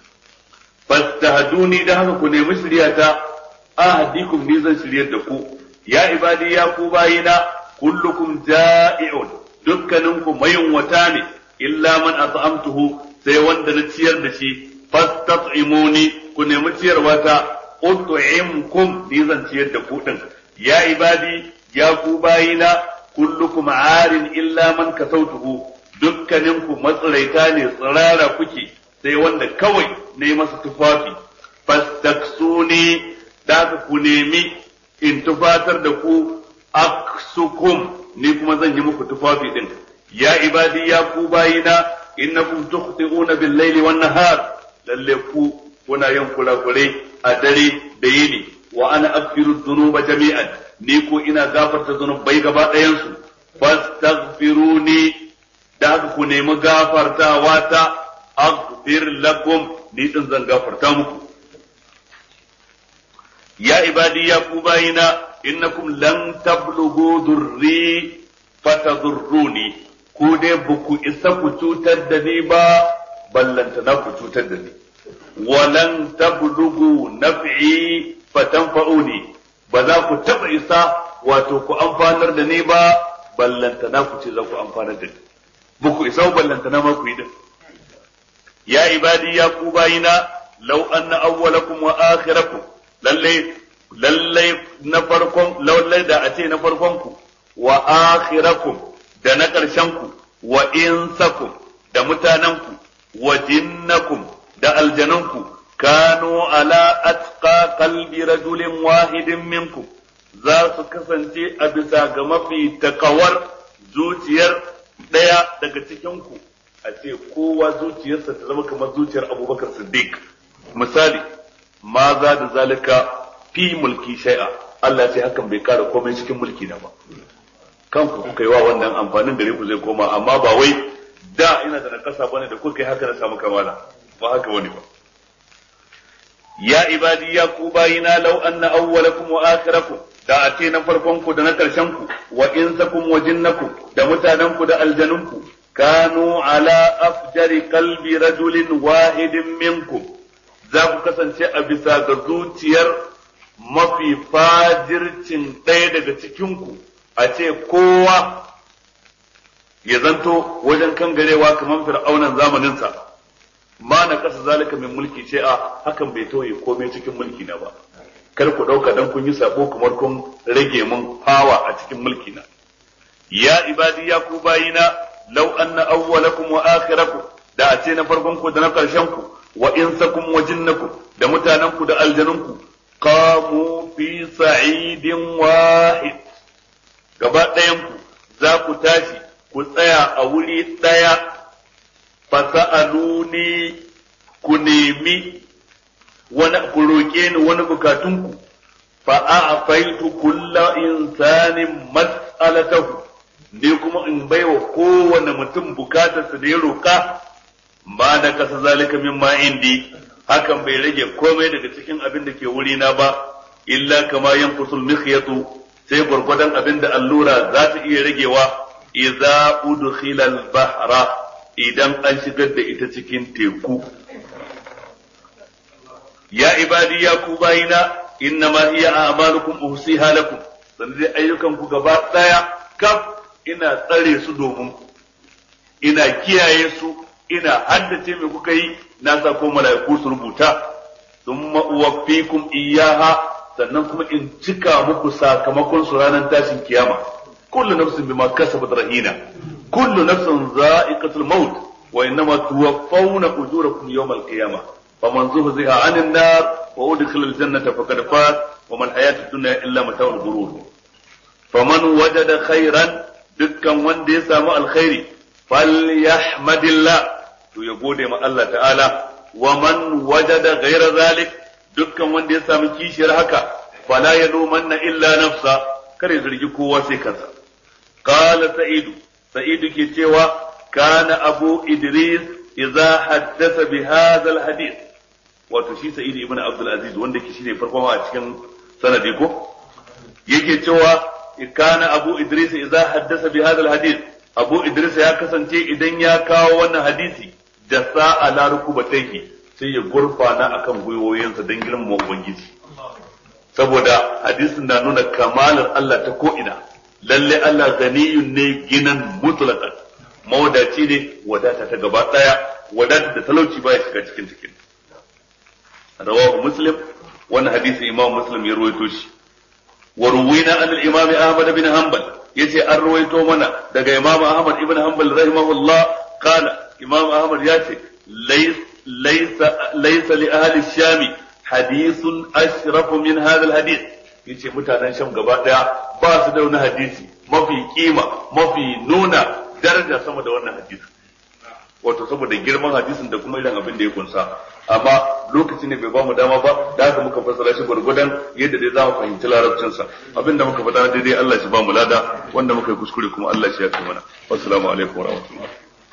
fastahduni da haka ku nemi shiryata ahdikum ni zan shiryar da ku ya ibadi ya ku bayina kullukum ja'i'un dukkaninku mayunwata ne illa man at'amtuhu sai wanda na ciyar da shi fastat'imuni ku nemi ciyarwa ta ut'imkum ni zan ciyar da ku din ya ibadi ya ku bayina kullukum arin illa man kasautuhu dukkaninku matsiraita ne tsirara kuke sai wanda kawai ne masa tufafi fastaksuni da ku nemi in tufatar da ku aksukum ni kuma zan yi muku tufafi din ya ibadi ya ku bayina innakum tukhti'una bil laili wan nahar lalle ku kuna yin kurakure a dare da yini wa ana aghfiru dhunuba jami'an ni ko ina gafarta zunubai gaba ɗayan su fastaghfiruni da haka ku nemi gafartawa ta aghfir lakum ni din zan gafarta muku ya ibadi ya ku bayina innakum lan tablughu durri fatadurruni ku dai ba ku isa ku cutar da ni ba ballanta na ku cutar da ni walan tablughu naf'i fatanfa'uni ba za ku taba isa wato ku amfanar da ni ba ballanta na ku ce za ku amfanar da ni ba ku isa ballanta na ma ku yi din ya ibadi ya ku bayina law anna awwalakum wa akhirakum lalle lalle na farkon lalle da a ce na farkon ku wa akhirakum da na ƙarshen ku wa insakum da mutanen ku wa jinnakum da aljanun ku kanu ala atqa qalbi rajulin wahidin minkum za su kasance a bisa ga mafi takawar zuciyar ɗaya daga cikin ku a ce kowa zuciyarsa ta zama kamar zuciyar abubakar siddiq misali ma za da zalika fi mulki shay'a Allah sai hakan bai kara komai cikin mulki na ba kanku kuka yi wa wannan amfanin da ku zai koma amma ba wai da ina da nakasa bane da kuka yi haka na samu kamala ba haka wani ba ya ibadi ya ku bayina law anna awwalakum wa akhirakum da a ce na farkon ku da na karshen ku wa insakum wa jinnakum da mutanen ku da aljanun ku kanu ala afjari qalbi rajulin wahidin minkum za ku kasance a bisa ga zuciyar mafi fajircin ɗaya daga cikinku a ce kowa ya zanto wajen kangarewa kamar fir'aunan zamaninsa ma na kasa zalika min mulki ce a hakan bai toye komai cikin mulki na ba kar ku ɗauka dan kun yi sabo kamar kun rage mun fawa a cikin mulki na ya ibadi ya ku bayina law anna awwalakum wa akhirakum da a ce na farkon ku da na karshen ku wa insakum wa jinnakum da mutanen ku da aljanun ku qamu fi sa'idin wahid gaba ɗayan ku za ku tashi ku tsaya a wuri ɗaya fasa'aluni ku nemi wani ku roƙe ni wani bukatunku fa a'faitu kulla insanin mas'alatahu ne kuma in baiwa kowane mutum bukatarsa da ya roƙa ba da kasa zalika min ma indi hakan bai rage komai daga cikin abin da ke wuri na ba illa kama yanqusul mikhyatu sai gwargwadon abin da allura za ta iya ragewa idza udkhila al-bahra idan an shigar da ita cikin teku ya ibadi ya ku bayina inna ma hiya a'malukum uhsiha lakum sannan dai ayyukan ku gaba daya kaf ina tsare su domin ku ina kiyaye su ina haddace me kuka yi na sa ko mala'iku su rubuta thumma uwaffikum iyyaha sannan kuma in cika muku sakamakon su ranar tashin kiyama kullu nafsin bima kasabat rahina kullu nafsin za'iqatul maut wa innama tuwaffawna ujurakum yawmal qiyamah faman zuhziha 'anil nar wa udkhila al-jannata faqad faz wa man hayatud dunya illa mata'ul ghurur faman wajada khairan dukkan wanda ya samu alkhairi falyahmadillah to ya gode ma Allah ta'ala wa man wajada ghayra zalik dukkan wanda ya samu kishiyar haka fala yalumanna illa nafsa kare zargi kowa sai kansa qala sa'idu sa'idu ke cewa kana abu idris idza haddatha bi hadha alhadith wato shi sa'idu ibn abdul aziz wanda ke shine farkon a cikin sanadi ko yake cewa kana abu idris idza haddatha bi hadha alhadith abu idris ya kasance idan ya kawo wannan hadisi da sa'a la rukubatayhi sai ya gurfana akan gwiwoyinsa don girmama ubangiji saboda hadisin na nuna kamalar Allah ta ko'ina lalle Allah ganiyun ne ginan mutlaqan mawadaci ne wadata ta gaba daya wadata da talauci baya shiga cikin cikin rawahu muslim wannan hadisi imam muslim ya ruwaito shi wa ruwina an al-imam ahmad bin hanbal yace an ruwaito mana daga imam ahmad ibn hanbal rahimahullah qala imam ahmad yace lays laysa laysa li ahli shami hadithun ashrafu min hadha alhadith yace mutanen sham gaba daya ba su da wani hadisi mafi kima mafi nuna daraja sama da wannan hadisi wato saboda girman hadisin da kuma irin abin da ya kunsa amma lokaci ne bai ba mu dama ba da haka muka fassara shi gwargwadon yadda dai za mu fahimci larabcin sa abinda muka faɗa daidai Allah shi ba mu lada wanda muka yi kuskure kuma Allah shi ya kai mana assalamu alaikum wa rahmatullah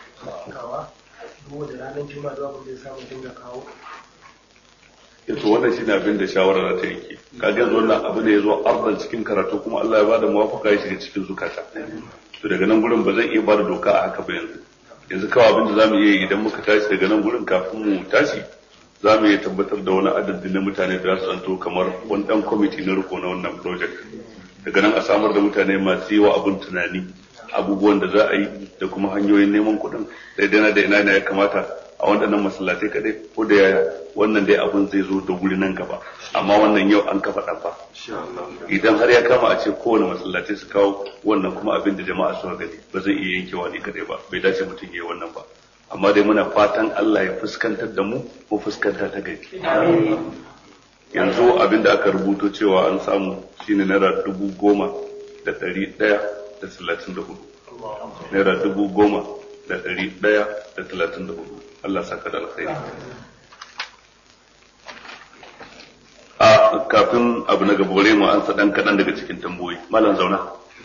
ranar juma'a da abin da ya samu dinga kawo yato wannan shi ne abin da shawara ta yanke kaga yanzu wannan abu ne ya zo arzan cikin karatu kuma Allah ya bada muwafaka ya shiga cikin zukata to daga nan gurin ba zan iya bada doka a haka ba yanzu yanzu kawai abin da zamu iya yi idan muka tashi daga nan gurin kafin mu tashi zamu iya tabbatar da wani adadi na mutane da za su zanto kamar wani dan kwamiti na riko na wannan project daga nan a samar da mutane masu yi wa abin tunani abubuwan da za a yi da kuma hanyoyin neman kuɗin daidai na da ina ya kamata a waɗannan masallatai kadai ko da yaya wannan dai abin zai zo da wuri nan gaba amma wannan yau an kafa ɗan fa idan har ya kama a ce kowane masallatai su kawo wannan kuma abin da jama'a suka gani ba zai iya yankewa ne kadai ba bai dace mutum ya yi wannan ba amma dai muna fatan Allah ya fuskantar da mu ko fuskanta ta gari yanzu abin da aka rubuto cewa an samu shine naira dubu goma da ɗari ɗaya da talatin da hudu naira dubu goma da ɗari ɗaya da talatin da hudu Allah saka da alkhairi a kafin abu na gaba mu an ɗan kaɗan daga cikin tamboyi malam zauna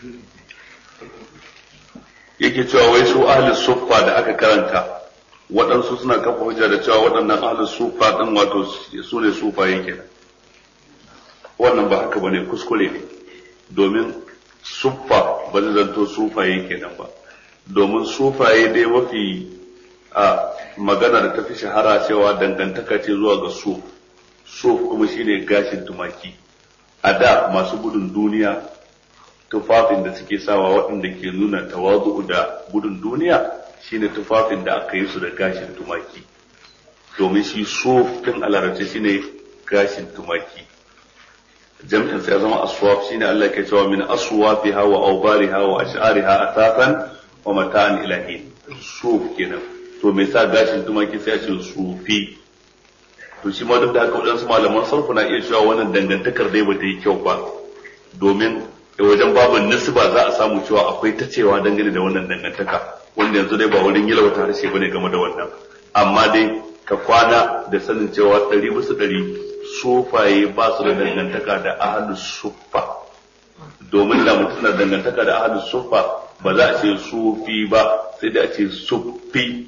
yake cewa wai su ahli suffa da aka karanta waɗansu suna kafa hujja da cewa waɗannan ahli suffa ɗin wato su ne sufaye kenan wannan ba haka bane kuskure ne domin suffa ba zai zanto sufaye kenan ba domin sufaye dai mafi a magana da tafi shahara cewa dangantaka ce zuwa ga suf suf kuma shine gashin tumaki a da masu gudun duniya tufafin da suke sawa waɗanda ke nuna tawazu da gudun duniya shine tufafin da aka yi su da gashin tumaki domin shi sofin alarabci shine gashin tumaki jam'in sai ya zama aswaf shine Allah ke cewa min aswafiha wa awbariha wa ash'ariha asasan wa mata'an ilahi suf kenan to me sa gashin tumaki sai ya ce sufi to shi ma duk da haka waɗansu malaman sarfu na iya cewa wannan dangantakar dai bata yi kyau ba domin wajen babin nisba za a samu cewa akwai ta cewa dangane da wannan dangantaka wanda yanzu dai ba wurin yalwata harshe bane game da wannan amma dai ka kwana da sanin cewa ɗari bisa ɗari sufaye ba su da dangantaka da ahalus suffa domin da mutum na dangantaka da ahalus suffa ba za a ce sufi ba sai da a ce suffi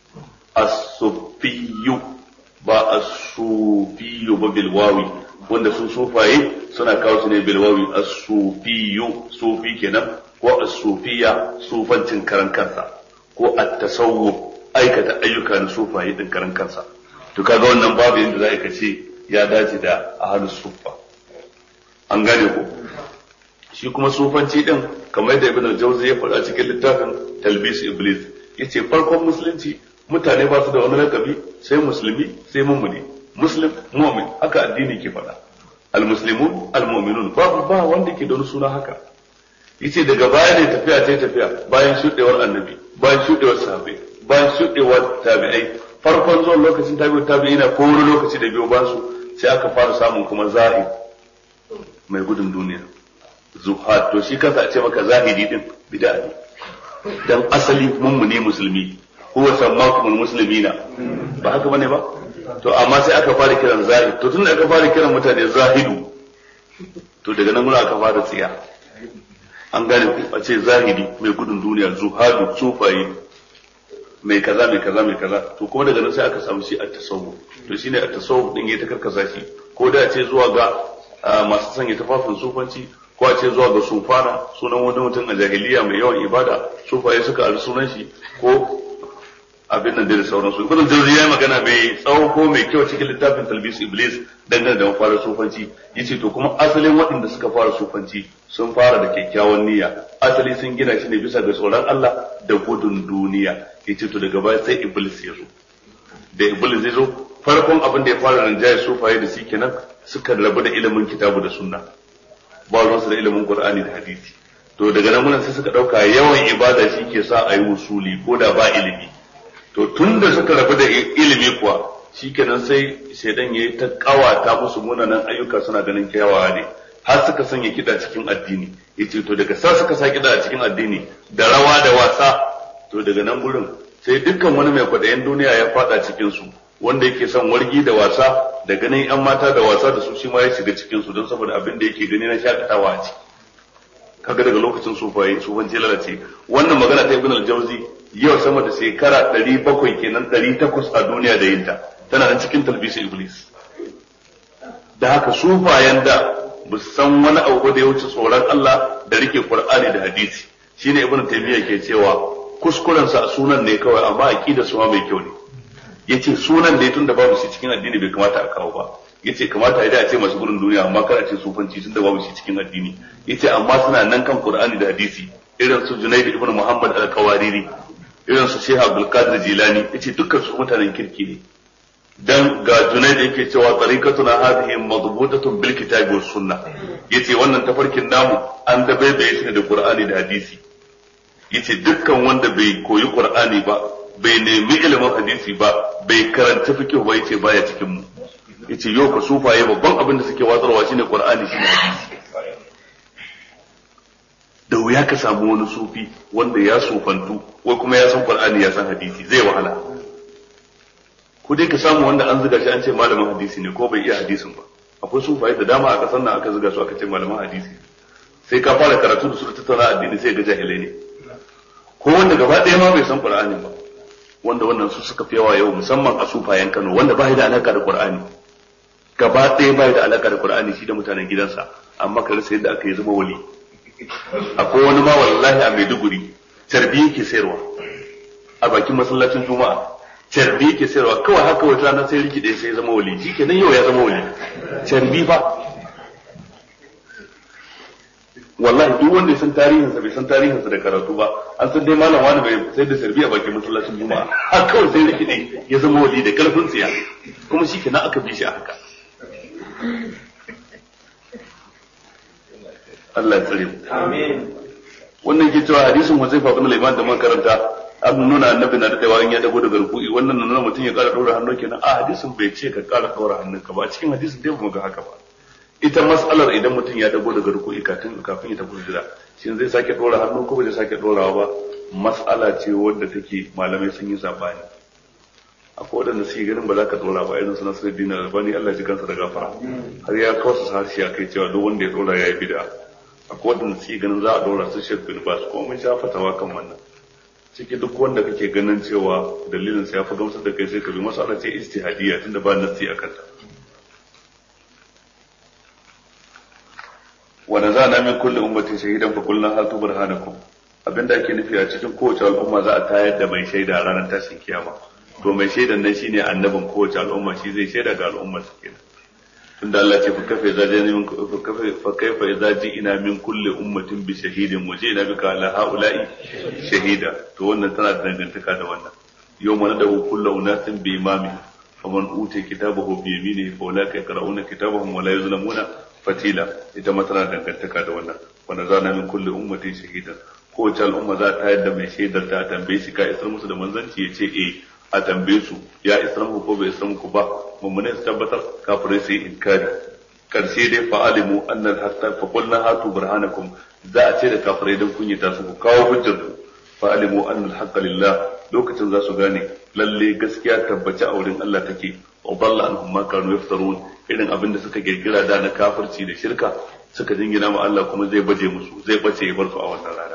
as-suffiyu ba as-sufiyu ba bil wawi wanda su sufaye suna kawo su ne bil wawi as-sufiyu sufi kenan ko as-sufiya sufancin karan kansa ko at-tasawuf aikata ayyuka na sufaye din karan kansa to kaga wannan babu yadda za ka ce ya dace da ahlus sufa an gane ko shi kuma sufanci din kamar yadda ibn al-jawzi ya faɗa cikin littafin talbis iblis yace farkon musulunci mutane ba su da wani lakabi sai musulmi sai mummuni muslim mu'min haka addini ke faɗa al-muslimun al-mu'minun babu ba wanda ke da wani suna haka yace daga baya ne tafiya ta tafiya bayan shudewar annabi bayan shudewar sahabbai bayan shudewar tabi'ai farkon zuwan lokacin tabi'u tabi'i na ko wani lokaci da biyo ba su sai aka fara samun kuma zahid mai gudun duniya zuhad to shi kansa a ce maka zahidi din bid'a ne dan asali mummuni musulmi huwa sammakumul muslimina ba haka bane ba to amma sai aka fara kiran zahid to tunda aka fara kiran mutane zahidu to daga nan muna aka fara tsiya an gane ku a ce zahidi mai gudun duniya zuhadu sufaye mai kaza mai kaza mai kaza to kuma daga nan sai aka samu shi at-tasawuf to shine at-tasawuf din ya ta karkasa shi ko da ce zuwa ga masu sanya tafafin sufanci ko a ce zuwa ga sufana sunan wani mutum a jahiliya mai yawan ibada sufaye suka ari sunan shi ko abin nan da sauransu ibn jawzi ya magana mai tsawo ko mai kyau cikin littafin talbis iblis dangane da mafara sufanci yace to kuma asalin waɗanda suka fara sufanci sun fara da kyakkyawan niyya asali sun gina shi ne bisa ga tsoron Allah da gudun duniya yace to daga baya sai iblis ya zo da iblis ya zo farkon abin da ya fara rinjaye sufaye da shi kenan suka rabu da ilimin kitabu da sunna ba ruwansu da ilimin qur'ani da hadisi to daga nan mun sai suka dauka yawan ibada shi ke sa a yi usuli ko da ba ilimi to tun da suka rabu da ilimi kuwa shikenan sai shaidan ya yi ta kawata musu munanan ayyuka suna ganin kyawawa ne har suka sanya kiɗa cikin addini yace to daga sa suka sa kiɗa a cikin addini da rawa da wasa to daga nan gurin sai dukkan wani mai kwaɗayin duniya ya faɗa cikin su wanda yake son wargi da wasa da ganin yan mata da wasa da su shi ma ya shiga cikin su don saboda abin da yake gani na shakatawa a ciki kaga daga lokacin sufaye sufanci lalace wannan magana ta ibn al-jawzi yau sama da shekara 700 kenan 800 a duniya da yinta tana nan cikin talbisa iblis da haka sufayen da ba su san wani abu da ya wuce tsoron Allah da rike Qur'ani da hadisi shine ibn taymiya ke cewa kuskuren sa sunan ne kawai amma aqida su ma mai kyau ne yace sunan da ya tunda babu shi cikin addini bai kamata a kawo ba yace kamata ya a ce masu gurin duniya amma kar a ce sufanci tunda babu shi cikin addini yace amma suna nan kan Qur'ani da hadisi irin su Junayd ibn Muhammad al-Qawariri irin su Sheikh Abdul Qadir Jilani yace dukkan su mutanen kirki ne dan ga Junayd yake cewa tariqatuna hadhihi madbutatun bil kitabi was sunnah yace wannan tafarkin namu an da bai bai shi da Qur'ani da hadisi yace dukkan wanda bai koyi Qur'ani ba bai nemi ilimin hadisi ba bai karanta fiqh ba yace baya cikin mu yace yau ka sufaye babban abin da suke watsarwa shine Qur'ani shine hadisi da wuya ka samu wani sufi wanda ya sufantu wai kuma ya san Qur'ani ya san hadisi zai wahala ko dai ka samu wanda an zuga shi an ce malamin hadisi ne ko bai iya hadisin ba akwai sufaye da dama a kasar nan aka zuga su aka ce malamin hadisi sai ka fara karatu da su tattauna addini sai ga jahilai ne ko wanda gaba ɗaya ma bai san Qur'ani ba wanda wannan su suka fi yawa yau musamman a sufayen Kano wanda ba da alaka da Qur'ani gaba ɗaya ba da alaka da Qur'ani shi da mutanen gidansa amma ka rasa yadda aka yi zama wali akwai wani ma wallahi a Maiduguri carbi yake sayarwa a bakin masallacin Juma'a carbi yake sayarwa kawai haka wata rana sai rikide sai zama wali shi kenan yau ya zama wali carbi fa wallahi duk wanda ya san tarihinsa bai san tarihinsa da karatu ba an san dai malam wani bai sai da sarbi a bakin masallacin juma'a har kawai sai rikide ya zama wali da karfin tsiya kuma shi kenan aka bi shi a haka Allah ya tsare mu Amin. wannan ke cewa hadisin Huzaifa bin Liman da man karanta an nuna annabi na dadewa in ya dago daga ruku'i wannan na nuna mutum ya kara daura hannu kenan a hadisin bai ce ka kara daura hannunka ba a cikin hadisin dai mu ga haka ba ita mas'alar idan mutum ya dago daga ruku'i kafin kafin ya tafi sujada shin zai sake dora hannu ko bai sake dorawa ba mas'ala ce wadda take malamai sun yi sabani akwai wadanda suke ganin ba za ka dora ba irin su Nasiruddin Albani Allah ji kansa da gafara har ya kawo su harshe kai cewa duk wanda ya dora yayi bid'a akwai wadanda suke ganin za a dora su Sheikh bin Bas ko mun sha fatawa kan wannan ciki duk wanda kake ganin cewa dalilin sa ya fi gamsar da kai sai ka bi mas'ala ce ijtihadiyya tunda ba nasi akan ta wa nazana min kulli ummatin shahidan fa qulna hatu burhanakum abinda ake nufi a cikin kowace al'umma za a tayar da mai shaida a ranar tashin kiyama to mai shaidan nan shine annabin kowace al'umma shi zai shaida ga al'ummar su kenan tunda Allah ce fa kafa idza jani min fa kafa fa kaifa idza ji'ina min kulli ummatin bi shahidin wa ji'ina bika ala haula'i shahida to wannan tana da dangantaka da wannan yawma nadahu kullu unasin bi imami faman utiya kitabahu bi yaminihi fa ulaka yaqra'una kitabahum wa la yuzlamuna fatila ita ma tana dangantaka da wannan wanda zana min kulli ummatin shahidan kowace al'umma za ta yadda mai shaidar ta tambaye shi ka isar musu da manzanci ya ce eh a tambaye su ya isar muku ko bai isar muku ba mummune su tabbatar kafirai su yi inkari karshe dai fa'alimu annal hatta fa qulna hatu burhanakum za a ce da kafirai dan kunyata su ku kawo hujjar ku fa'alimu annal haqqa lillah lokacin za su gane lalle gaskiya tabbaci a wurin Allah take wa dalla anhum ma kanu yaftarun irin abin da suka girgira da na kafirci da shirka suka jingina ma Allah kuma zai baje musu zai bace ya bar su a wannan rana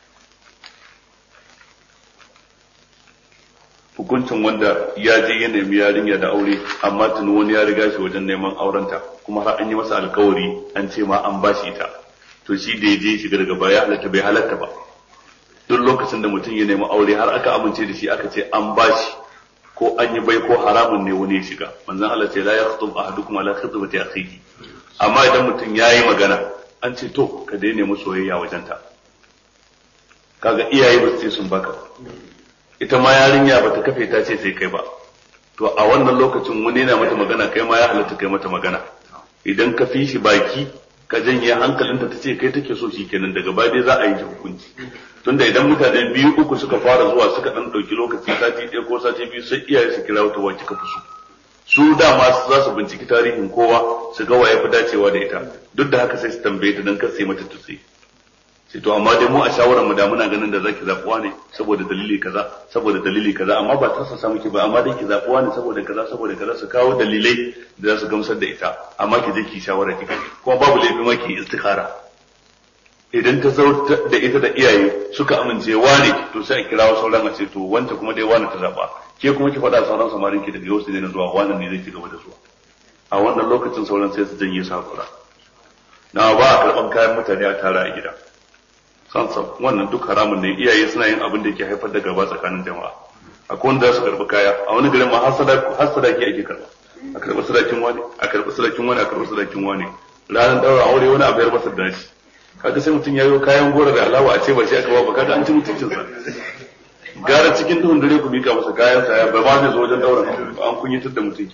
hukuncin wanda ya je ya nemi yarinya da aure amma tuni wani ya riga shi wajen neman aurenta kuma har an yi masa alkawari an ce ma an bashi ita to shi da ya je shiga daga baya halatta bai halatta ba duk lokacin da mutum ya nemi aure har aka amince da shi aka ce an bashi ko an yi bai ko haramun ne wani ya shiga manzon Allah ce la yakhtub ahadukum ala khitbati akhihi amma idan mutum yayi magana an ce to ka daina mu soyayya wajenta kaga iyaye ba su ce sun baka ita ma yarinya ba ta kafe ta ce sai kai ba to a wannan lokacin wani yana mata magana kai ma ya halatta kai mata magana idan ka fi shi baki ka janye hankalinta ta ce kai take so shi kenan daga baya dai za a yi hukunci tunda idan mutane biyu uku suka fara zuwa suka dan dauki lokaci sati ɗaya ko sati biyu sai iyaye su kira wata wacce ka fi so su dama za su binciki tarihin kowa su ga waye fi dacewa da ita duk da haka sai su tambaye ta dan kar sai mata tutsi sai to amma dai mu a shawarar mu da muna ganin da zaki zabuwa ne saboda dalili kaza saboda dalili kaza amma ba ta samu ki ba amma dai ki zabuwa ne saboda kaza saboda kaza su kawo dalilai da za su gamsar da ita amma ki je ki shawara ki kuma babu laifi ma ki istikhara idan ta zo da ita da iyaye suka amince wane to sai a kirawo sauran a ce to wanda kuma dai wane ta zaba ke kuma ki faɗa sauran samarin ki daga yau su daina zuwa wannan ne zai ci gaba da zuwa a wannan lokacin sauran sai su janye sakura na ba a karɓan kayan mutane a tara a gida sansan wannan duk haramun ne iyaye suna yin abin da ke haifar da gaba tsakanin jama'a akwai wanda za su karɓi kaya a wani garin ma har sadaki ake karɓa a karɓi sadakin wani a karɓi sadakin wani a karɓi sadakin wani ranar ɗaura aure wani a bayar masa da shi kaga sai mutum ya yi kayan gora da alawa a ce ba shi aka ba kaga an ci mutuncinsa gara cikin duhun dare ku mika masa kayan sa ba ma zai zo wajen ɗaura an kunyatar da mutum ke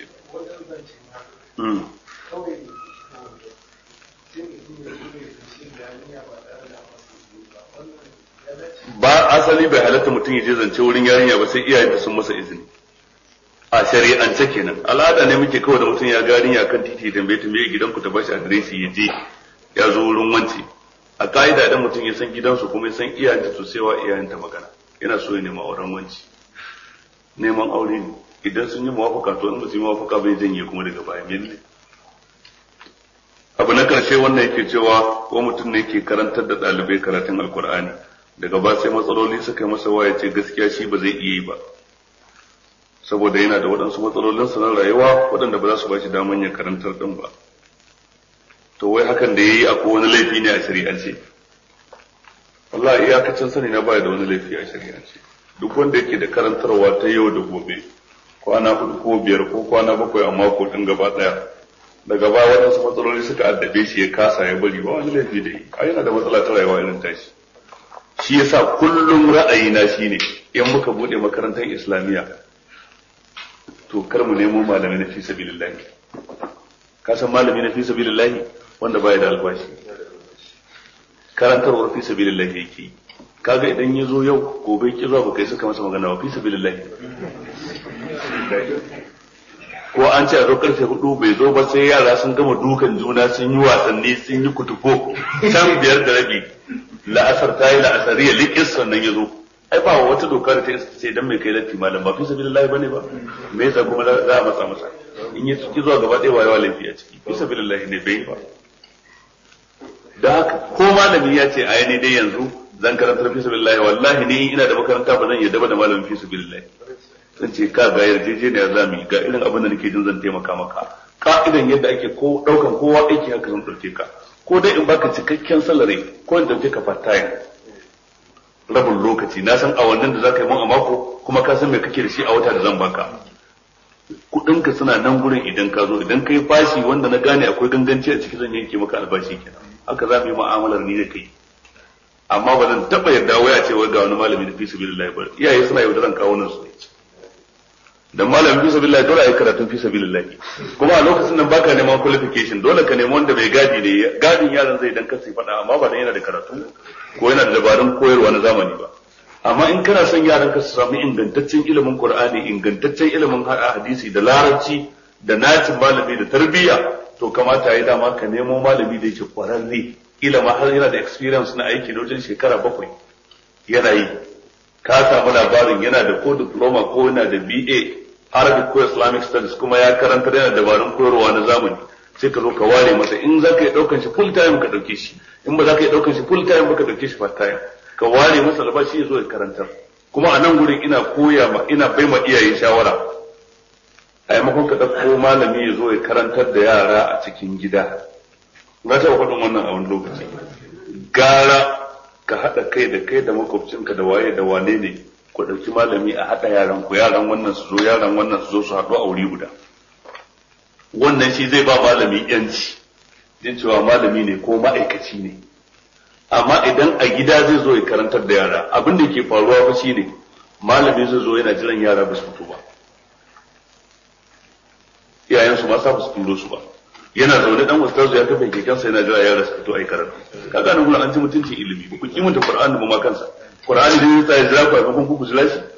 ba asali bai halatta mutum ya je zance wurin yarinya ba sai iyayenta sun masa izini a shari'ance kenan al'ada ne muke kawai da mutum ya ga yarinya kan titi tambaye ta me gidanku ta bashi adireshi ya je ya zo wurin wance a ka'ida idan mutum ya san gidansu kuma ya san iyayenta to sai wa iyayenta magana yana so ya nema auren wanci neman aure ne idan sun yi mawafaka to in ba su yi mawafaka bai janye kuma daga baya mille abu na karshe wannan yake cewa ko mutum ne yake karantar da ɗalibai karatun alkur'ani daga ba sai matsaloli suka yi masa waya ce gaskiya shi ba zai iya yi ba saboda yana da waɗansu matsalolin sa na rayuwa waɗanda ba za su ba shi daman ya karantar ɗin ba to wai hakan da ya yi akwai wani laifi ne a shari'ance wallahi iyakacin sani na baya da wani laifi a shari'ance duk wanda yake da karantarwa ta yau da gobe kwana hudu ko biyar ko kwana bakwai a mako ɗin gaba ɗaya daga baya waɗansu matsaloli suka addabe shi ya kasa ya bari ba wani laifi da yi a yana da matsala ta rayuwa irin tashi shi yasa kullum ra'ayina shine in muka bude makarantar islamiyya to kar mu nemo malami na fi sabilillahi ka san malami na fi sabilillahi wanda baya da albashi karantarwar fi sabilillahi yake yi kaga idan ya zo yau gobe ki zuwa baka yi suka masa magana wa fi sabilillahi ko an ce a zo karfe hudu bai zo ba sai yara sun gama dukan juna sun yi wasanni sun yi kutufo can biyar da rabi la'asar ta yi la'asari ya likis sannan ya zo ai ba wata doka da ta yi ce dan mai kai latti malam ba fi sabilillahi bane ba me yasa kuma za a matsa masa in yi ciki zuwa gaba ɗaya wayewa laifi a ciki fi sabilillahi ne bai ba da haka ko malami ya ce ai ne dai yanzu zan karanta fi sabilillahi wallahi ni ina da makaranta ba zan yadda ba da malamin fi sabilillahi zan ce ka ga yarjejeniya za mu yi ga irin abin da nake jin zan taimaka maka ka'idan yadda ake ko daukan kowa aiki haka zan dauke ka ko dai in baka cikakken salari ko in dauke ka part time rabin lokaci na san awannin da zaka yi mun a mako kuma ka san me kake da shi a wata da zan baka kudinka suna nan gurin idan ka zo idan kai fashi wanda na gane akwai ganganci a ciki zan yanke maka albashi kenan haka za mu yi mu'amalar ni da kai amma ba zan taba yarda waya ce wai ga wani malami da fi sabilillah ba iyaye suna yaudaran kawo nan su dan malamin fi sabilillah dole ai karatun fi sabilillah kuma a lokacin nan baka neman qualification dole ka nemi wanda bai gadi ne gadin yaran zai dan kasi fada amma ba dan yana da karatu ko yana da dabarun koyarwa na zamani ba amma in kana son yaran ka su samu ingantaccen ilimin qur'ani ingantaccen ilimin hadisi da larabci da nacin malami da tarbiyya to kamata yayi dama ka nemo malami da yake kwararre ilama har yana da experience na aiki da wajen shekara bakwai yana yi ka samu labarin yana da ko diploma ko yana da BA Arabic ko Islamic studies kuma ya karanta yana dabarun koyarwa na zamani sai ka zo ka ware masa in za ka yi daukan shi full time ka dauke shi in ba za ka yi daukan shi full time ba ka dauke shi part time ka ware masa albashi ya zo ya karantar kuma a nan gurin ina koya ma ina bai ma iyaye shawara a yamakon ka ɗauko malami ya zo ya karantar da yara a cikin gida na taɓa faɗin wannan a wani lokaci gara ka haɗa kai da kai da makwabcinka da waye da wane ne ku ɗauki malami a haɗa yaran ku yaran wannan su zo yaran wannan su zo su haɗu a wuri guda wannan shi zai ba malami yanci jin cewa malami ne ko ma'aikaci ne amma idan a gida zai zo ya karantar da yara abin da ke faruwa fa shine malami zai zo yana jiran yara ba su fito ba iyayensu ma sa su turo su ba yana zaune dan ustazu ya kafa kekensa yana jira yara su fito ai karatu kaga nan gurin an ci mutunci ilimi ba ku kimanta qur'ani ba ma kansa qur'ani dai sai jira ku a kun ku jira shi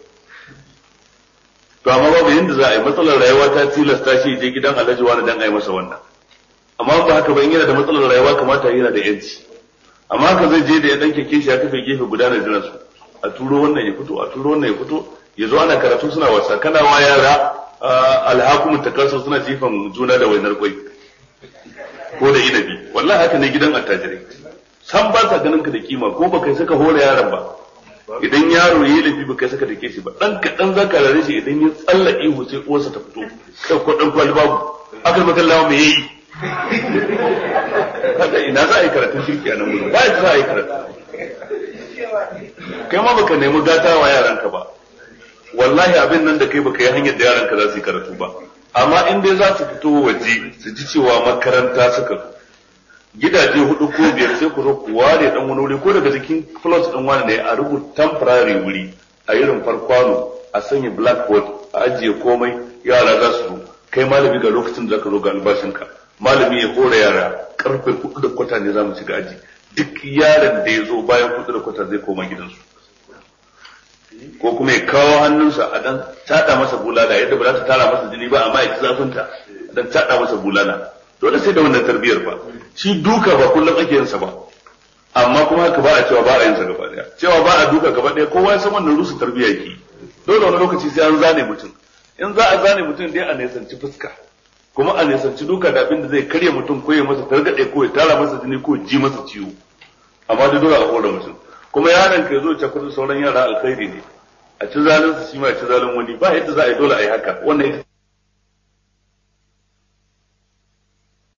to amma babu yanda za a yi matsalar rayuwa ta tilasta shi je gidan alhaji wani dan ai masa wannan amma ba haka ba in yana da matsalar rayuwa kamata yana da yanci amma haka zai je da ya dan keke shi ya kafa gefe guda na jiran su a turo wannan ya fito a turo wannan ya fito ya zo ana karatu suna wasa kana wa yara alhakumu takasu suna jifan juna da wainar kwai ko da inabi wallahi haka ne gidan attajirai san ba sa ganin ka da kima ko baka saka hore yaron ba idan yaro yayi lafi baka saka dake shi ba dan kadan zaka rare shi idan ya tsalla ihu sai uwarsa ta fito kai ko dan kwali babu akal makallawa me yayi kaga ina za a yi karatun shirki a nan gudu ba za a yi karatu kai ma baka nemi gata wa yaranka ba wallahi abin nan da kai baka yi hanyar da yaranka za su yi karatu ba amma in dai za su fito waje su ji cewa makaranta suka zo gidaje hudu ko biyar sai ku zo ku ware dan wani wuri ko daga cikin plus din wani ne a rubuta temporary wuri a irin farkwano a sanya blackboard a ajiye komai yara za su zo kai malami ga lokacin da zaka zo ga albashinka malami ya hore yara karfe hudu da kwata ne za mu shiga aji duk yaron da ya zo bayan hudu da kwata zai koma gidansu ko kuma ya kawo hannunsa a dan tada masa bulala yadda ba za ta tara masa jini ba amma ya ci zafinta a dan tada masa bulala dole sai da wannan tarbiyyar ba shi duka ba kullum ake yin sa ba amma kuma haka ba a cewa ba a yin sa gaba daya cewa ba a duka gaba daya kowa ya san wannan rusu tarbiyya yake dole wani lokaci sai an zane mutum in za a zane mutum dai a nisanci fuska kuma a nisanci duka da abin da zai karya mutum ko ya masa targade ko ya tara masa jini ko ji masa ciwo amma dai dole a hore mutum kuma yaron ka zo cakudu sauran yara alkhairi ne a ci zalunsa shi ma ya ci zalun wani ba yadda za a yi dole a yi haka wannan ita